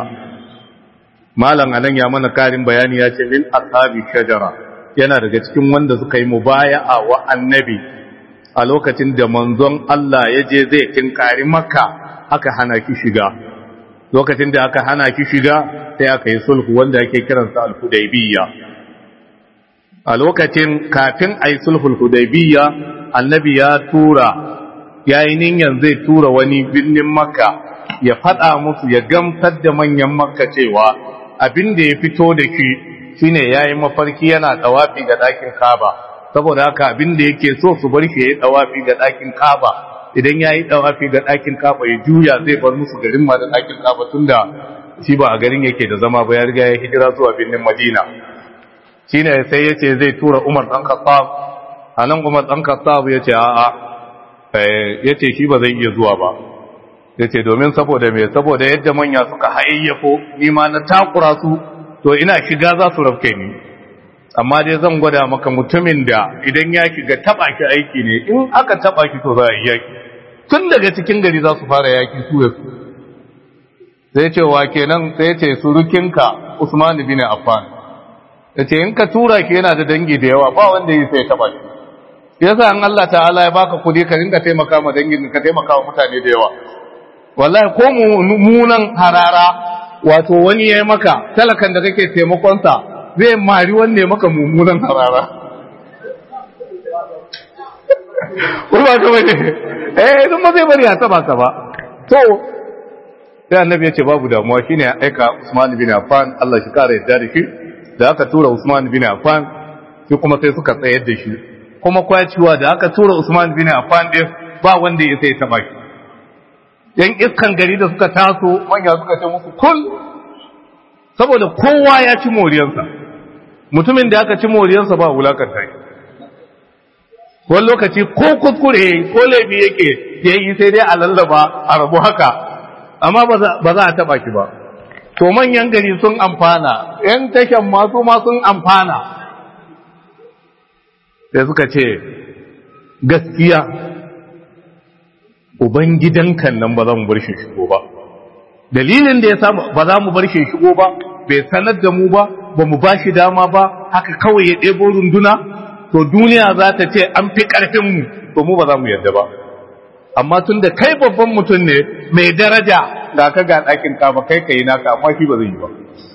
malam anan ya mana karin bayani ya ce min ashabi shajara yana daga cikin wanda suka yi mubaya'a wa annabi a lokacin da manzon Allah ya je zai tinkari makka aka hana ki shiga lokacin da aka hana ki shiga sai aka yi sulhu wanda ake kiransa al-hudaybiyya a lokacin kafin a yi sulhul hudaybiyya annabi ya tura ya yi niyan zai tura wani birnin makka ya faɗa musu ya gamsar da manyan makka cewa abin da ya fito da shi shine ya yi mafarki yana ɗawafi ga ɗakin kaba saboda haka abin da yake so su bar shi ya yi ɗawafi ga ɗakin kaba idan ya yi ɗawafi ga ɗakin kaba ya juya zai bar musu garin ma da ɗakin kaba tunda shi ba a garin yake da zama ba ya riga ya hijira zuwa birnin madina shine sai ya ce zai tura umar ɗan khattab a nan umar ɗan khattab ya ce a'a ya ce shi ba zai iya zuwa ba ya ce domin saboda mai saboda yadda manya suka hayayyafo nima na takura su to ina shiga za su rafke ni amma dai zan gwada maka mutumin da idan ya shiga taba ki aiki ne in aka taba ki to za a yi yaki tun daga cikin gari za su fara yaki su ya su sai ce wa kenan sai ce surukinka usman bin affan ya ce in ka tura ki yana da dangi da yawa ba wanda yi sai taba ki yasa an Allah ta'ala ya baka kudi ka rinka taimaka ma dangin ka taimaka wa mutane da yawa wallahi ko munan harara wato wani yayi maka talakan da kake taimakon sa zai mari wanne maka mummunan harara ko ba ka bane eh idan ma zai bari a taba ka ba to sai annabi ya ce babu damuwa shine ya aika Usman bin Affan Allah shi kare yadda da shi da aka tura Usman bin Affan shi kuma sai suka tsayar da shi kuma kwaciwa da aka tura Usman bin Affan din ba wanda ya sai taba shi yan iskan gari da suka taso manya suka ce musu kul saboda kowa ya ci moriyarsa mutumin da aka ci moriyarsa ba wulakanta shi wani lokaci ko kuskure ko laifi yake ya yi sai dai a lallaba a rabu haka amma ba za a taba ki ba to manyan gari sun amfana yan tashan masu ma sun amfana sai suka ce gaskiya ubangidankan nan ba za mu bar shi shigo ba dalilin da ya samu ba za mu bar shi shigo ba bai sanar da mu ba ba mu ba shi dama ba haka kawai ya ɗebo runduna to duniya za ta ce an fi ƙarfinmu to mu ba za mu yarda ba amma tun da kai babban mutum ne mai daraja ga ka ga ɗakin ka ba kai kai naka amma shi ba zai yi ba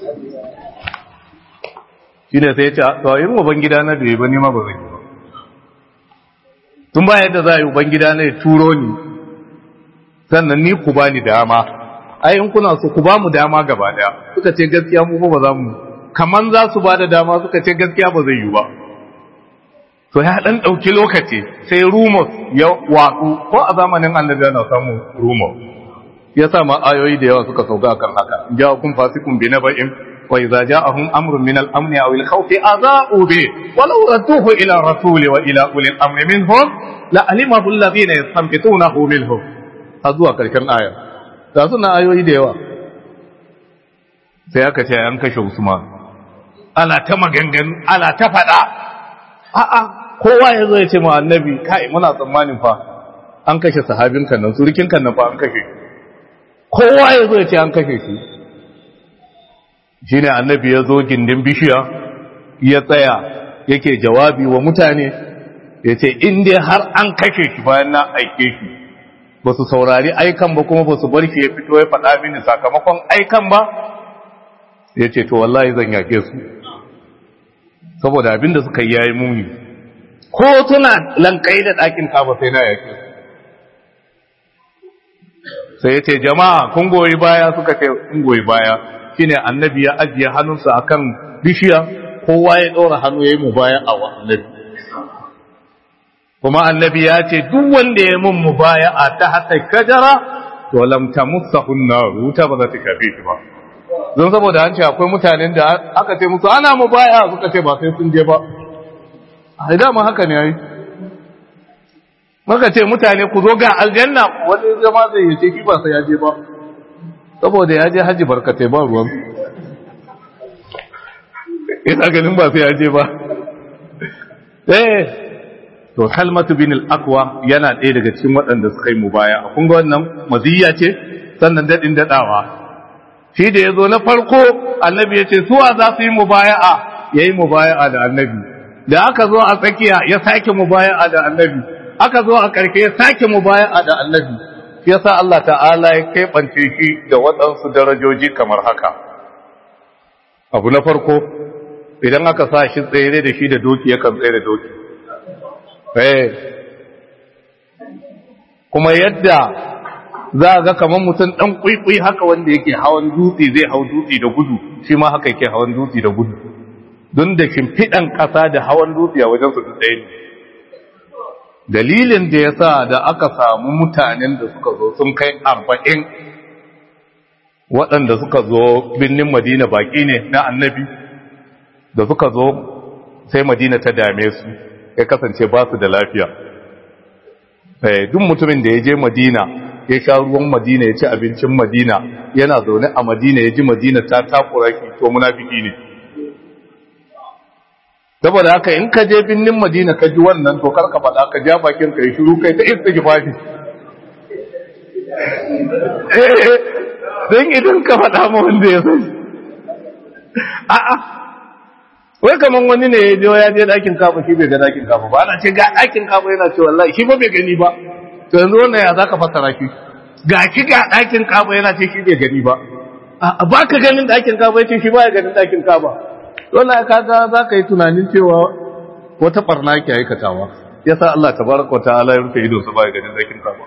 shi ne sai ya ce to in ubangida na bai ba ni ma ba zai yi ba tun ba yadda za a yi ubangida na ya turo ni sannan ni ku bani dama ai in kuna so ku ba mu dama gaba daya suka ce gaskiya mu ba za mu kaman za su ba da dama suka ce gaskiya ba zai yi ba to ya dan dauki lokaci sai rumors ya watsu ko a zamanin annabi ana samu rumors ya sa ma ayoyi da yawa suka sauka akan haka ja'akum fasiqun bi naba'in wa idza ja'ahum amrun min al-amn aw al-khawf adha'u bi walau radduhu ila rasuli wa ila uli al-amr minhum la alimahu alladhina yastanbitunahu minhum har zuwa karshen aya ga suna ayoyi da yawa sai aka ce an kashe Usman ana ta maganganu ana ta faɗa a'a kowa ya zo ya ce ma annabi kai muna tsammanin fa an kashe sahabin kan nan surukin kan nan fa an kashe kowa ya zo ya ce an kashe shi shine annabi ya zo gindin bishiya ya tsaya yake jawabi wa mutane ya ce in dai har an kashe shi bayan na aike shi ba su saurari aikan ba kuma ba su bar shi ya fito ya faɗa mini sakamakon aikan ba ya ce to wallahi zan yake su saboda abinda suka yi yayi muni ko tuna lankai da ɗakin kaba sai na yake su sai ya ce jama'a kun goyi baya suka ce kun goyi baya shine annabi ya ajiye hannunsa akan bishiya kowa ya ɗora hannu ya yi mu baya a wa annabi kuma annabi ya ce duk wanda ya mun mu baya a ta hata kajara to lam tamussahu nar wuta ba za ta shafe shi ba don saboda an ce akwai mutanen da aka ce musu ana mu baya suka ce ba sai sun je ba a dama haka ne yayi maka ce mutane ku zo ga aljanna wani zama zai yace shi ba sai ya je ba saboda ya je haji barkatai ba ruwan ina ganin ba sai ya je ba eh to halmatu bin al-aqwa yana ɗaya daga cikin waɗanda suka yi mubaya kun ga wannan maziyya ce sannan dadin dadawa shi da yazo na farko annabi ya ce suwa za su yi mubaya'a yayi mubaya'a da annabi da aka zo a tsakiya ya sake mubaya'a da annabi aka zo a karke ya sake mubaya'a da annabi yasa Allah ta'ala ya keɓance shi da waɗansu darajoji kamar haka abu na farko idan aka sa shi tsere da shi da doki yakan tsere doki kuma yadda za a ga kamar mutum ɗan ƙwiƙwi haka wanda yake hawan dutse zai hau dutse da gudu shi ma haka yake hawan dutse da gudu don da shimfiɗan ƙasa da hawan dutse a wajen su ɗaya ne dalilin da ya sa da aka samu mutanen da suka zo sun kai arba'in waɗanda suka zo birnin madina baƙi ne na annabi da suka zo sai madina ta dame su ya kasance ba su da lafiya duk mutumin da ya je madina ya sha ruwan madina ya ci abincin madina yana zaune a madina ya ji madina ta takura shi to munafiki ne saboda haka in ka je binnin madina ka ji wannan to karka faɗa ka ja bakin ka yi shiru kai ta istighfari eh dan idan ka faɗa ma wanda ya sani a'a wai kaman wani ne ya je ya je dakin kafa shi bai ga dakin kafa ba ana ce ga dakin kafa yana ce wallahi shi ba bai gani ba to yanzu wannan ya zaka fassara shi ga ki ga dakin kafa yana ce shi bai gani ba a ba ka ganin dakin kafa yace shi ba ya ganin dakin kafa wallahi kaga zaka yi tunanin cewa wata barna ke aikatawa yasa Allah tabaraka ta'ala ya rufe ido sa ba ya ganin dakin kafa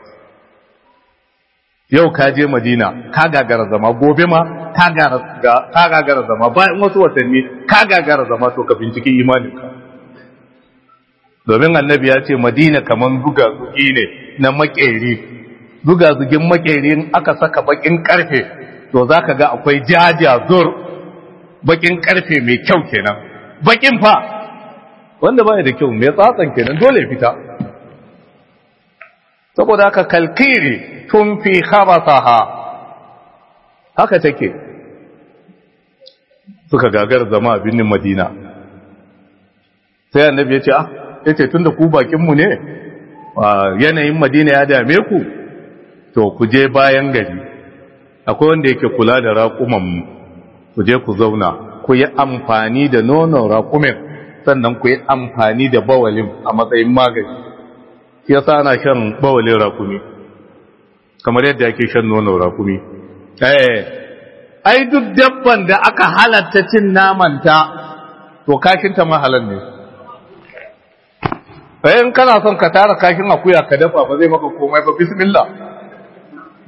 yau ka je Madina ka gagara zama gobe ma ka gagara zama bayan wasu watanni ka gagara zama to ka binciki imaninka domin annabi ya ce Madina kaman zuga zugi ne na makeri zuga zugin makeri in aka saka bakin karfe to zaka ga akwai jaja zur bakin karfe mai kyau kenan bakin fa wanda baya da kyau mai tsatsan kenan dole fita saboda haka kalkiri tun fi khabasaha haka take suka gagar zama a birnin madina sai annabi ya ce ah ya ce tun da ku bakinmu ne yanayin madina ya dame ku to ku je bayan gari akwai wanda yake kula da raƙumanmu ku je ku zauna ku yi amfani da nonon raƙumin sannan ku yi amfani da bawalin a matsayin magani shi yasa ana shan bawalin rakumi kamar yadda ake shan nono rakumi eh ai duk dabban da aka halatta cin namanta to kashin ta mahalan ne sai in kana son ka tara kashin akuya ka dafa ba zai maka komai ba bismillah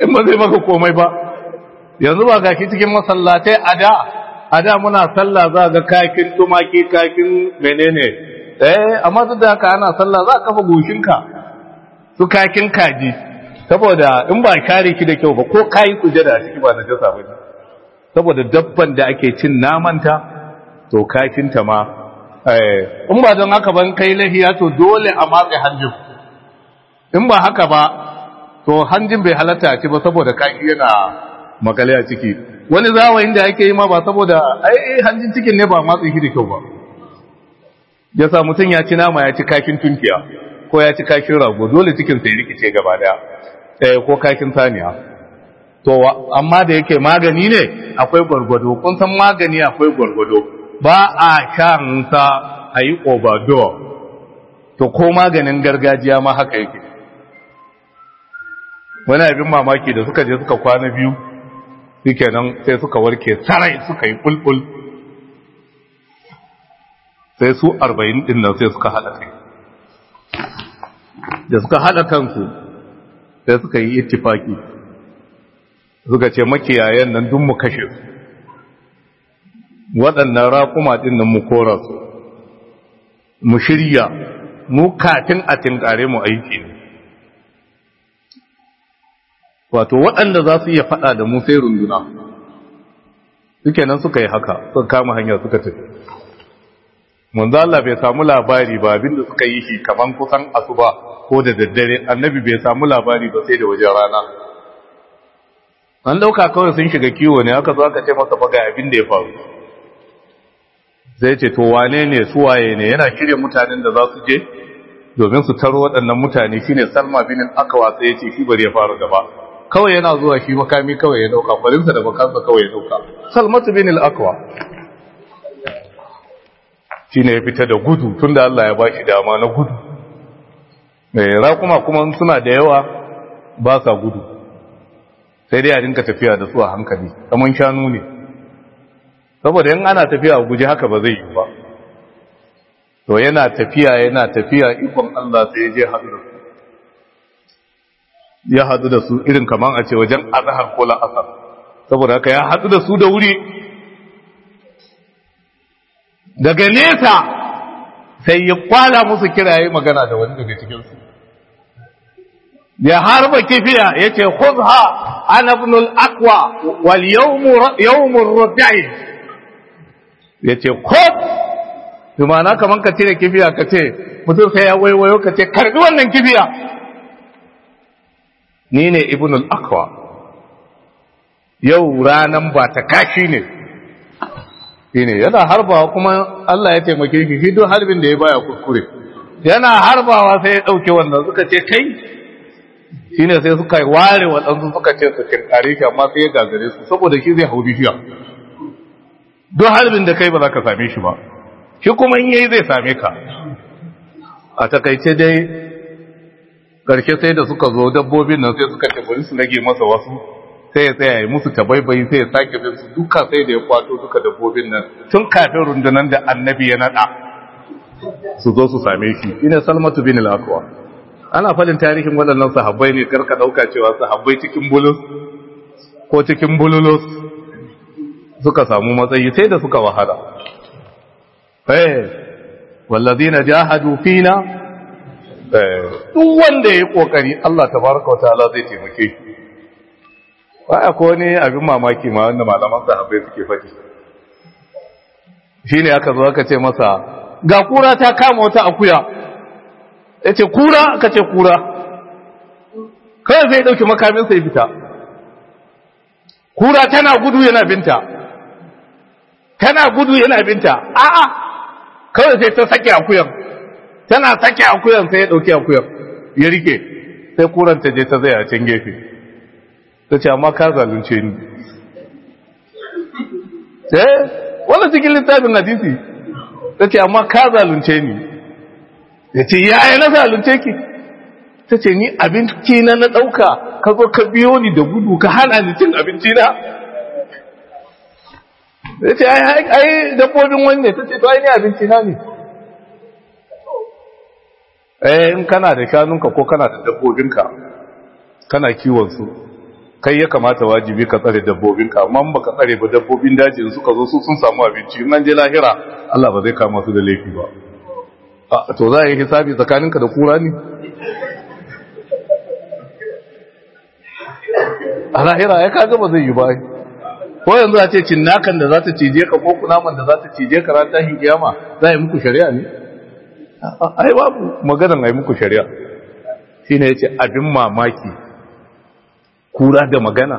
in ba zai maka komai ba yanzu ba gaki cikin masallatai a da a da muna sallah za ga kakin tumaki kakin menene eh amma duk da haka ana sallah za ka kafa goshinka su kakin kaji saboda in ba kare ki da kyau ba ko kayi kujada a ciki ba na jasa ba ne saboda dabban da ake cin namanta to kakinta ma in ba don haka ban kai lahiya to dole a matse hanjin in ba haka ba to hanjin bai halatta a ci ba saboda kaki yana makale a ciki wani zawayin da ake yi ma ba saboda ai hanjin cikin ne ba matse shi da kyau ba ya sa mutum ya ci nama ya ci kakin tunkiya ko ya ci kakin rago dole cikin sai rikice gaba daya eh ko kakin saniya to amma da yake magani ne akwai gwargwado kun san magani akwai gwargwado ba a shan sa a yi overdose to ko maganin gargajiya ma haka yake wani abin mamaki da suka je suka kwana biyu suke nan sai suka warke sarai suka yi bulbul sai su arba'in din nan sai suka haɗa kai da suka haɗa kansu sai suka yi ittifaki suka ce makiyayen nan dun mu kashe su waɗannan raƙuma ɗin nan mu kora su mu shirya mu katin a tinkare mu aiki ne wato waɗanda za su iya faɗa da mu sai runduna suke nan suka yi haka suka kama hanya suka tafi manzo Allah bai samu labari ba abinda suka yi shi kaman kusan asuba ko da daddare annabi bai samu labari ba sai da wajen rana an dauka kawai sun shiga kiwo ne aka zo aka ce masa baga abin da ya faru zai ce to wane ne su waye ne yana shirye mutanen da za su je domin su taro waɗannan mutane shine Salma bin Akwa sai ya ce shi bari ya fara gaba kawai yana zuwa shi makami kawai ya dauka farinsa da bakansa kawai ya dauka Salmatu bin Akwa shine ya fita da gudu tunda Allah ya bashi dama na gudu mai raƙuma kuma suna da yawa ba sa gudu sai dai a dinka tafiya da su a hankali kamar shanu ne saboda yin ana tafiya a guji haka ba zai yi ba to yana tafiya yana tafiya ikon Allah sai ya je haɗu da su ya haɗu da su irin kamar a ce wajen azahar ko la'asar saboda haka ya haɗu da su da wuri daga nesa sai ya kwala musu kiraye magana da wani daga cikinsu ya harba kifiya ya ce khudha ana ibn al-aqwa wal yawm ar-rabi'i ya ce khud bi ma'ana kaman ka cire kifiya ka ce mutum sai ya waiwayo ka ce karbi wannan kifiya ni ne ibn al-aqwa yau ranan ba ta kashi ne shine yana harbawa kuma Allah ya taimake shi shi duk harbin da ya baya kuskure yana harbawa sai ya dauke wannan suka ce kai shine sai suka ware waɗansu suka ce su kinkare shi amma sai ya gagare su saboda shi zai hau bishiya duk harbin da kai ba za ka same shi ba shi kuma in yayi zai same ka a takaice dai karshe sai da suka zo dabbobin nan sai suka ce bari su rage masa wasu sai ya tsaya ya musu tabaibayi sai ya sake bin su duka sai da ya kwato duka dabbobin nan tun kafin rundunan da annabi ya nada su zo su same shi ina salmatu bin al-aqwa ana fadin tarihin waɗannan sahabbai ne karka dauka cewa sahabbai cikin bulus ko cikin bululus suka samu matsayi sai da suka wahala eh wallazina jahadu fina eh duk wanda yayi kokari Allah tabaraka wa ta'ala zai taimake shi baya ko ne abin mamaki ma wanda malaman sahabbai suke faɗi shine aka zo aka ce masa ga kura ta kama wata akuya yace kura aka ce kura kai zai dauki makamin sai fita kura tana gudu yana binta tana gudu yana binta a'a kawai sai ta sake akuyan tana sake akuyan sai ya dauki akuyan ya rike sai kuran ta je ta zai a can gefe ta ce amma ka zalunce ni eh wannan cikin littafin hadisi ta ce amma ka zalunce ni ya ce yaya na zalunce ki ta ce ni abinci na na ɗauka ka zo ka biyo ni da gudu ka hana ni cin abinci na ya ce ai dabbobin wani ne ta ce to ai ni abinci na ne eh in kana da shanunka ko kana da dabbobinka kana kiwon su kai ya kamata wajibi ka tsare dabbobinka amma ba ka tsare ba dabbobin daji suka zo su sun samu abinci in an je lahira Allah ba zai kama su da laifi ba to za a yi hisabi tsakaninka da kura ne a lahira ya kaga ba zai yi ba ko yanzu a ce cinnakan da za ta cije ka ko kunaman da za ta cije ka ran tashin kiyama za a yi muku shari'a ne ai babu maganan a yi muku shari'a shine yace abin mamaki kura da magana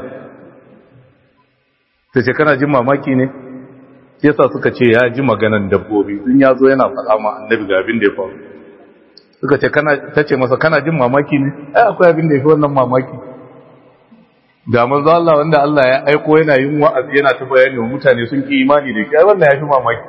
ta ce kana jin mamaki ne yasa suka ce ya ji maganan dabbobi sun ya zo yana faɗa ma annabi ga abin da ya faru suka ce kana ta ce masa kana jin mamaki ne ai akwai abin da ya fi wannan mamaki da manzo Allah wanda Allah ya aiko yana yin wa'azi yana ta bayani wa mutane sun ki imani da shi ai wannan ya fi mamaki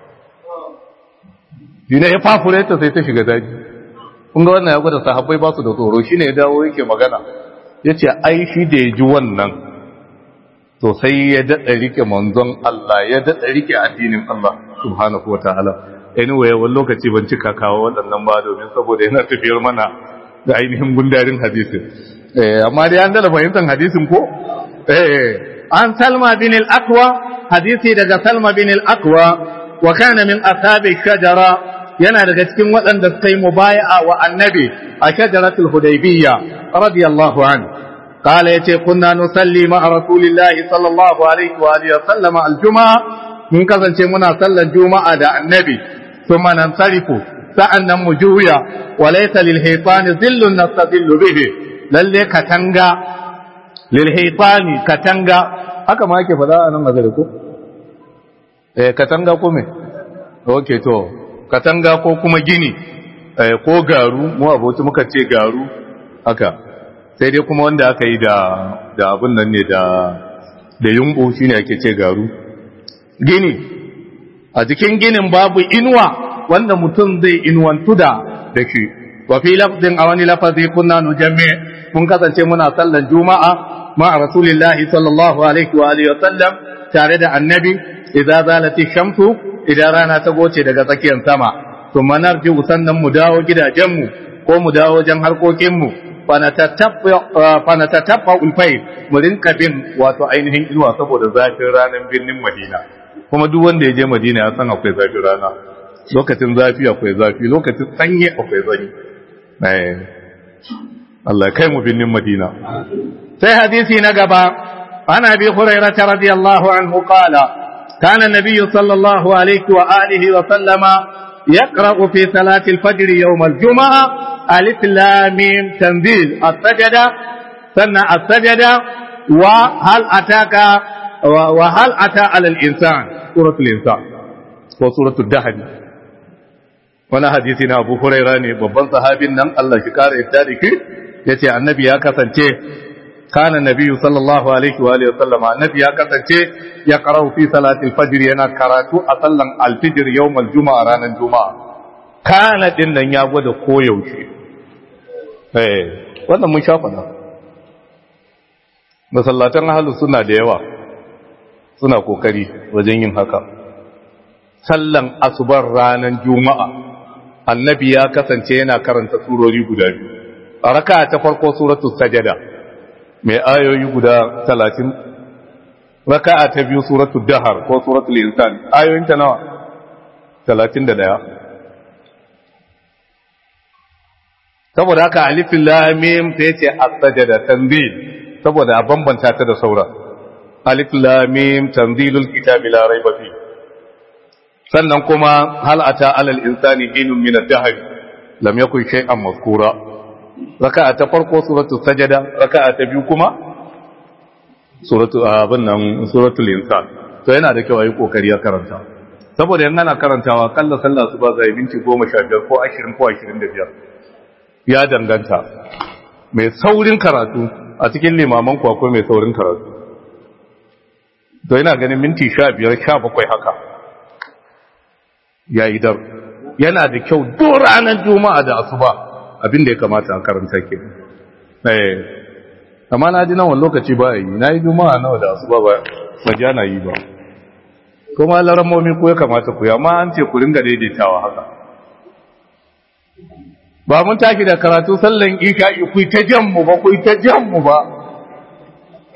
dina ya fafure ta sai ta shiga daji kun ga wannan ya gwada sahabbai ba su da tsoro shine ya dawo yake magana yace ai shi da ya ji wannan to sai ya daɗa rike manzon Allah ya daɗa rike addinin Allah subhanahu wa ta'ala anyway wani lokaci ban cika kawo waɗannan ba domin saboda yana tafiyar mana da ainihin gundarin hadisin amma dai an dala fahimtar hadisin ko an salma bin al-aqwa hadisi daga salma bin al-aqwa wa kana min ashabi shajara yana daga cikin waɗanda suka yi mubaya'a wa annabi a shajaratul hudaybiyya radiyallahu anhu قال يتي كنا نصلي مع رسول الله صلى الله عليه وآله وسلم الجمعة من كذا منا صلى الجمعة دا النبي ثم ننصرف سألنا مجويا وليس للهيطان ظل نستظل به للي كتنغا للهيطان كتنغا haka ma yake faɗa a nan magana ko eh katanga ko me okay to katanga ko kuma gini eh ko garu mu aboci muka ce garu haka sai dai kuma wanda aka yi da abin nan ne da da yumbu shine ake ce garu gini a cikin ginin babu inuwa wanda mutum zai inuwantu da da shi wa fi lafzin a wani lafazi kunna nujamme mun kasance muna sallan juma'a ma rasulillahi sallallahu alaihi wa alihi wa sallam tare da annabi idza zalati shamsu idan rana ta goce daga tsakiyar sama thumma narji sannan mu dawo gidajenmu ko mu dawo wajen harkokinmu fanatatabba ulfai mu rinka bin wato ainihin inuwa saboda zafin ranar birnin madina kuma duk wanda ya je madina ya san akwai zafin rana lokacin zafi akwai zafi lokacin sanyi akwai sanyi Allah kai mu birnin madina sai hadisi na gaba ana bi hurairah radiyallahu anhu qala kana nabiyyu sallallahu alaihi wa alihi wa sallama يقرأ في صلاة الفجر يوم الجمعة ألف لام تنزيل السجدة سنة السجدة وهل أتاك وهل أتى على الإنسان سورة الإنسان وسورة الدهن wani hadisi na Abu Huraira ne babban sahabin nan Allah shi kare yadda da ki yace annabi ya kasance kana nabiyyu sallallahu alaihi wa alihi wasallam annabi ya kasance ya qara'u fi salatil fajr yana karatu a sallan alfijir yawmal juma'a ranar juma'a kana din nan ya gwada koyaushe eh wannan mun shafa da masallatan ahlus sunna da yawa suna kokari wajen yin haka sallan asubar ranar juma'a annabi ya kasance yana karanta surori guda biyu a raka ta farko suratul sajada mai ayoyi guda talatin raka'a ta biyu suratul dahar ko suratul insan ayoyinta nawa talatin da daya saboda haka alifin lamim ta yace as-sajada tanzil saboda a bambanta ta da saura alif lamim tanzilul kitabi la raiba fi sannan kuma hal ata alal insani hinun min ad-dahr lam yakun shay'an mazkura raka'a ta farko suratul sajada raka'a ta biyu kuma suratul abin nan suratul insan to yana da kyau ayi kokari ya karanta saboda yan ana karantawa kalla sallah su ba zai minti 15 ko 20 ko 25 ya danganta mai saurin karatu a cikin limaman ku akwai mai saurin karatu to yana ganin minti 15 17 haka yayi dar yana da kyau duk ranar juma'a da asuba abin da ya kamata a karanta ke eh amma na ji nawan lokaci ba yi na yi juma'a nawa da asuba ba ba ja na yi ba kuma laramomi ko ya kamata ku amma an ce ku ringa daidaitawa haka ba mun taki da karatu sallan isha'i ku ta jan mu ba ku ta jan mu ba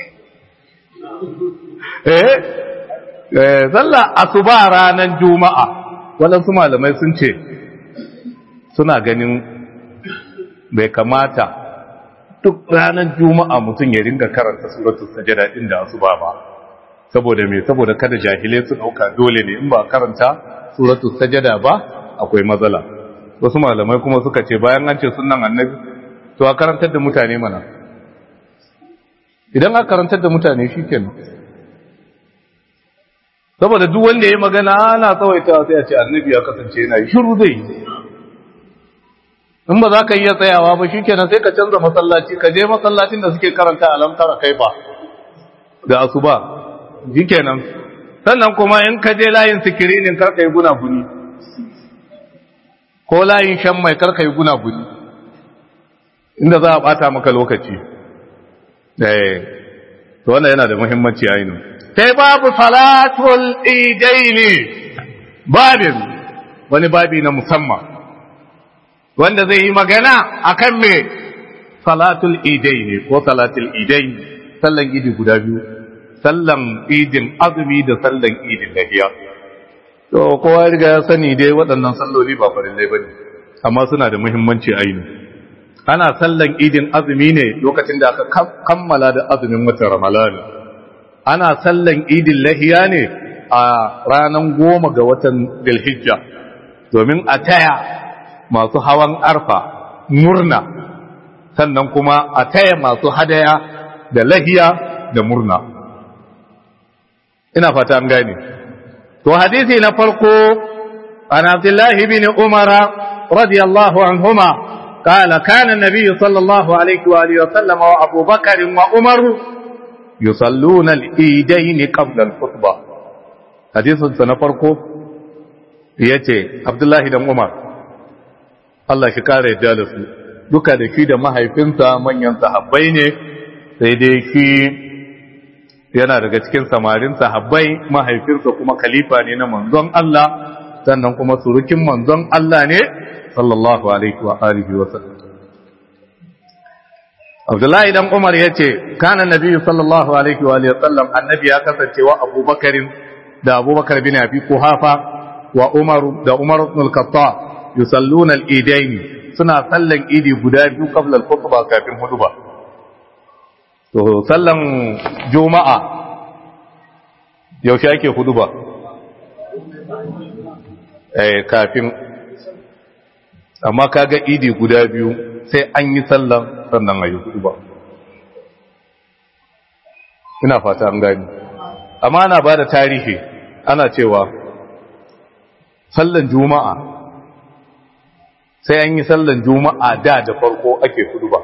eh sallah asuba ranar juma'a waɗansu malamai sun ce suna ganin bai kamata duk ranar juma'a mutum ya ringa karanta suratul sajada din da asuba ba saboda me saboda kada jahilai su dauka dole ne in ba karanta suratul sajada ba akwai matsala wasu malamai kuma suka ce bayan an ce sunnan annabi to a karantar da mutane mana idan aka karantar da mutane shikenan saboda duk wanda ya magana ana tsawaita sai a ce annabi ya kasance yana shiru zai in ba za ka iya tsayawa ba shikenan sai ka canza masallaci ka je masallacin da suke karanta alamtara kai ba da asuba shikenan sannan kuma in ka je layin sikirinin karka yi guna guni ko layin shan mai karka yi guna guni inda za a bata maka lokaci eh to wannan yana da muhimmanci ainihin sai babu salatul idaini babin wani babi na musamman wanda zai yi magana akan me salatul idaini ko salatul idaini sallan idi guda biyu sallan idin azumi da sallan idin lahiya to kowa riga ya sani dai waɗannan salloli ba farillai bane amma suna da muhimmanci aini ana sallan idin azumi ne lokacin da aka kammala da azumin watan ramadan ana sallan idin lahiya ne a ranar goma ga watan dilhijja domin a taya masu hawan arfa murna sannan kuma a taya masu hadaya da lahiya da murna ina fata an gane to hadisi na farko an abdullahi bin umara radiyallahu anhuma قال كان النبي صلى الله عليه وآله وسلم وأبو بكر وعمر يصلون الإيدين قبل الخطبة حديث سنفرقه yace Abdullahi dan Umar Allah shi kare yadda da su duka da shi da mahaifinsa manyan sahabbai ne sai dai shi yana daga cikin samarin sahabbai mahaifinsa kuma khalifa ne na manzon Allah sannan kuma surukin manzon Allah ne sallallahu alaihi wa alihi wa sallam Abdullahi dan Umar yace kana nabi sallallahu alaihi wa alihi wa sallam annabi ya kasance wa Abubakar da Abubakar bin Abi Quhafa wa Umar da Umar ibn al-Khattab yusalluna al-idaini suna sallan idi guda biyu qabla al-khutbah kafin huduba to sallan juma'a yaushe ake huduba eh kafin amma kaga idi guda biyu sai an yi sallan sannan ayi huduba ina fata an gani amma ana bada tarihi ana cewa sallan juma'a sai an yi sallan juma'a da da farko ake huduba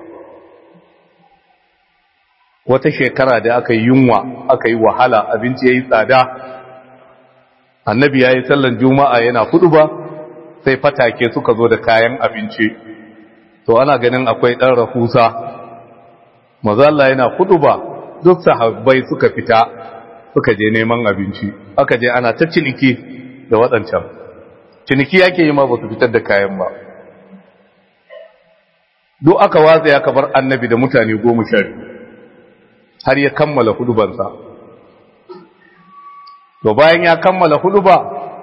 wata shekara da aka yi yunwa aka yi wahala abinci ya yi tsada annabi ya yi sallan juma'a yana huduba sai fatake suka zo da kayan abinci to ana ganin akwai ɗan rahusa mazalla yana huduba duk sahabbai suka fita suka je neman abinci aka je ana ta ciniki da waɗancan ciniki yake yi ma ba su fitar da kayan ba duk aka watsa ya kabar annabi da mutane goma sha har ya kammala hudubansa to bayan ya kammala huduba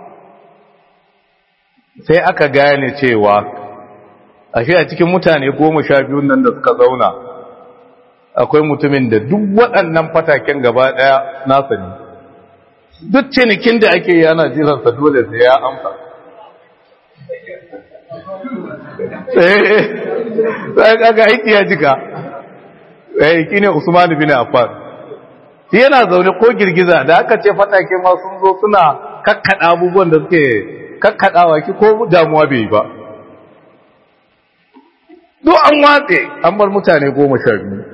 sai aka gane cewa ashe a cikin mutane goma sha biyun nan da suka zauna akwai mutumin da duk waɗannan fataken gaba ɗaya nasa ne duk cinikin da ake yi ana jiransa dole sai ya amsa sai kaga aiki ya jika eh kine Usman bin Affan yana zaune ko girgiza da aka ce fatake ma sun zo suna kakkada abubuwan da suke kakkadawa ki ko damuwa bai ba duk an watse an bar mutane goma sha biyu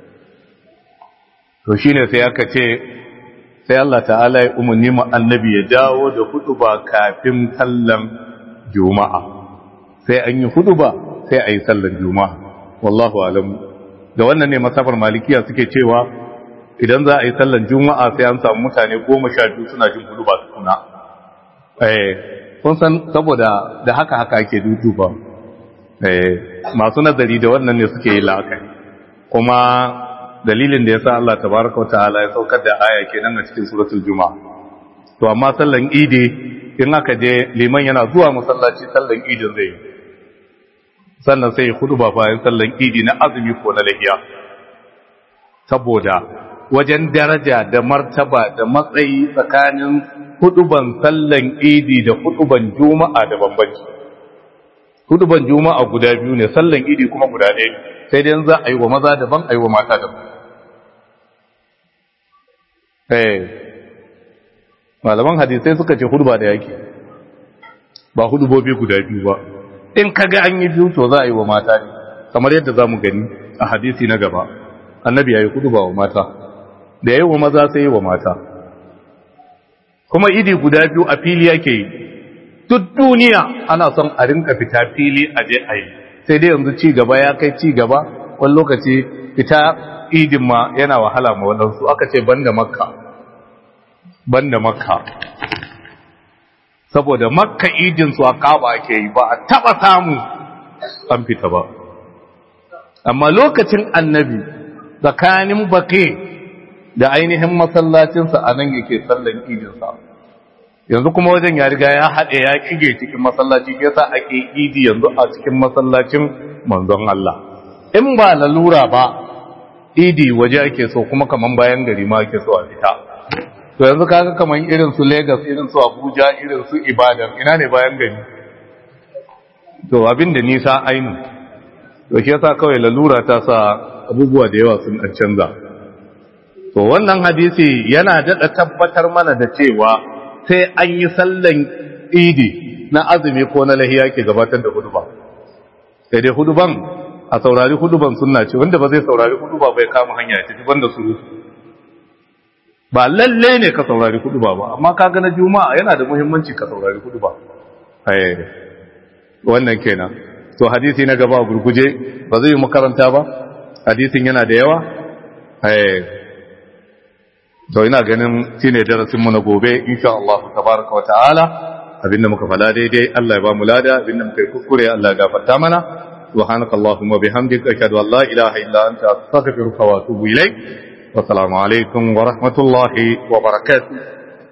to shine sai aka ce sai Allah ta'ala ya umarni mu annabi ya dawo da hutuba kafin sallan juma'a sai an yi hutuba sai a yi sallan juma'a wallahu alam da wannan ne masafar malikiya suke cewa idan za a yi sallan juma'a sai an samu mutane goma sha biyu suna jin hutuba suna eh kun san saboda da haka haka ake duduba eh masu nazari da wannan ne suke yi la'akari kuma dalilin da yasa Allah tabaraka wa ta'ala ya saukar da aya kenan a cikin suratul juma'a to amma sallan idi in aka je liman yana zuwa masallaci sallan idin zai sannan sai ya huduba bayan sallan idi na azumi ko na lahiya saboda wajen daraja da martaba da matsayi tsakanin huduban sallan idi da huduban juma'a da bambanci huduban juma'a guda biyu ne sallan idi kuma guda ɗaya sai dai za a yi wa maza daban a yi wa mata daban malaman hadisai suka ce huduba da yake ba hudubobi guda biyu ba in kaga an yi biyu to za a yi wa mata ne kamar yadda za mu gani a hadisi na gaba annabi ya yi huduba wa mata da yi wa maza sai yi wa mata kuma idi guda biyu a fili yake yi duk duniya ana son a rinka fita fili a je a yi sai dai yanzu ci gaba ya kai ci gaba wani lokaci fita idin ma yana wahala ma wadansu aka ce banda makka banda makka saboda makka idin su a kaba ake yi ba a taba samu an fita ba amma lokacin annabi tsakanin baƙi da ainihin masallacinsa a nan yake sallan idinsa yanzu kuma wajen ya riga ya haɗe ya kige cikin masallaci ke sa ake idi yanzu a cikin masallacin manzon Allah in ba lalura ba idi waje ake so kuma kaman bayan gari ma ake so a fita to yanzu kaga kaman irin su Lagos irin su Abuja irin su Ibadan ina ne bayan gari to abin da nisa ainu to shi yasa kawai lalura ta sa abubuwa da yawa sun canza to wannan hadisi yana daɗa tabbatar mana da cewa sai an yi sallan idi na azumi ko na lahiya ke gabatar da huduba sai dai huduban a saurari huduban sunna ce wanda ba zai saurari huduba bai kama hanya ya tafi banda suru ba lalle ne ka saurari huduba ba amma ka ga na juma'a yana da muhimmanci ka saurari huduba wannan kenan to hadisi na gaba gurguje ba zai yi makaranta ba hadisin yana da yawa to ina ganin shine darasin mu na gobe insha Allah tabaraka wa ta'ala abinda muka fada daidai Allah ya ba mu lada abinda muka yi kuskure Allah ya gafarta mana subhanaka allahumma bihamdika ashhadu an la ilaha illa anta astaghfiruka wa atubu ilaik wa assalamu alaikum wa rahmatullahi wa barakatuh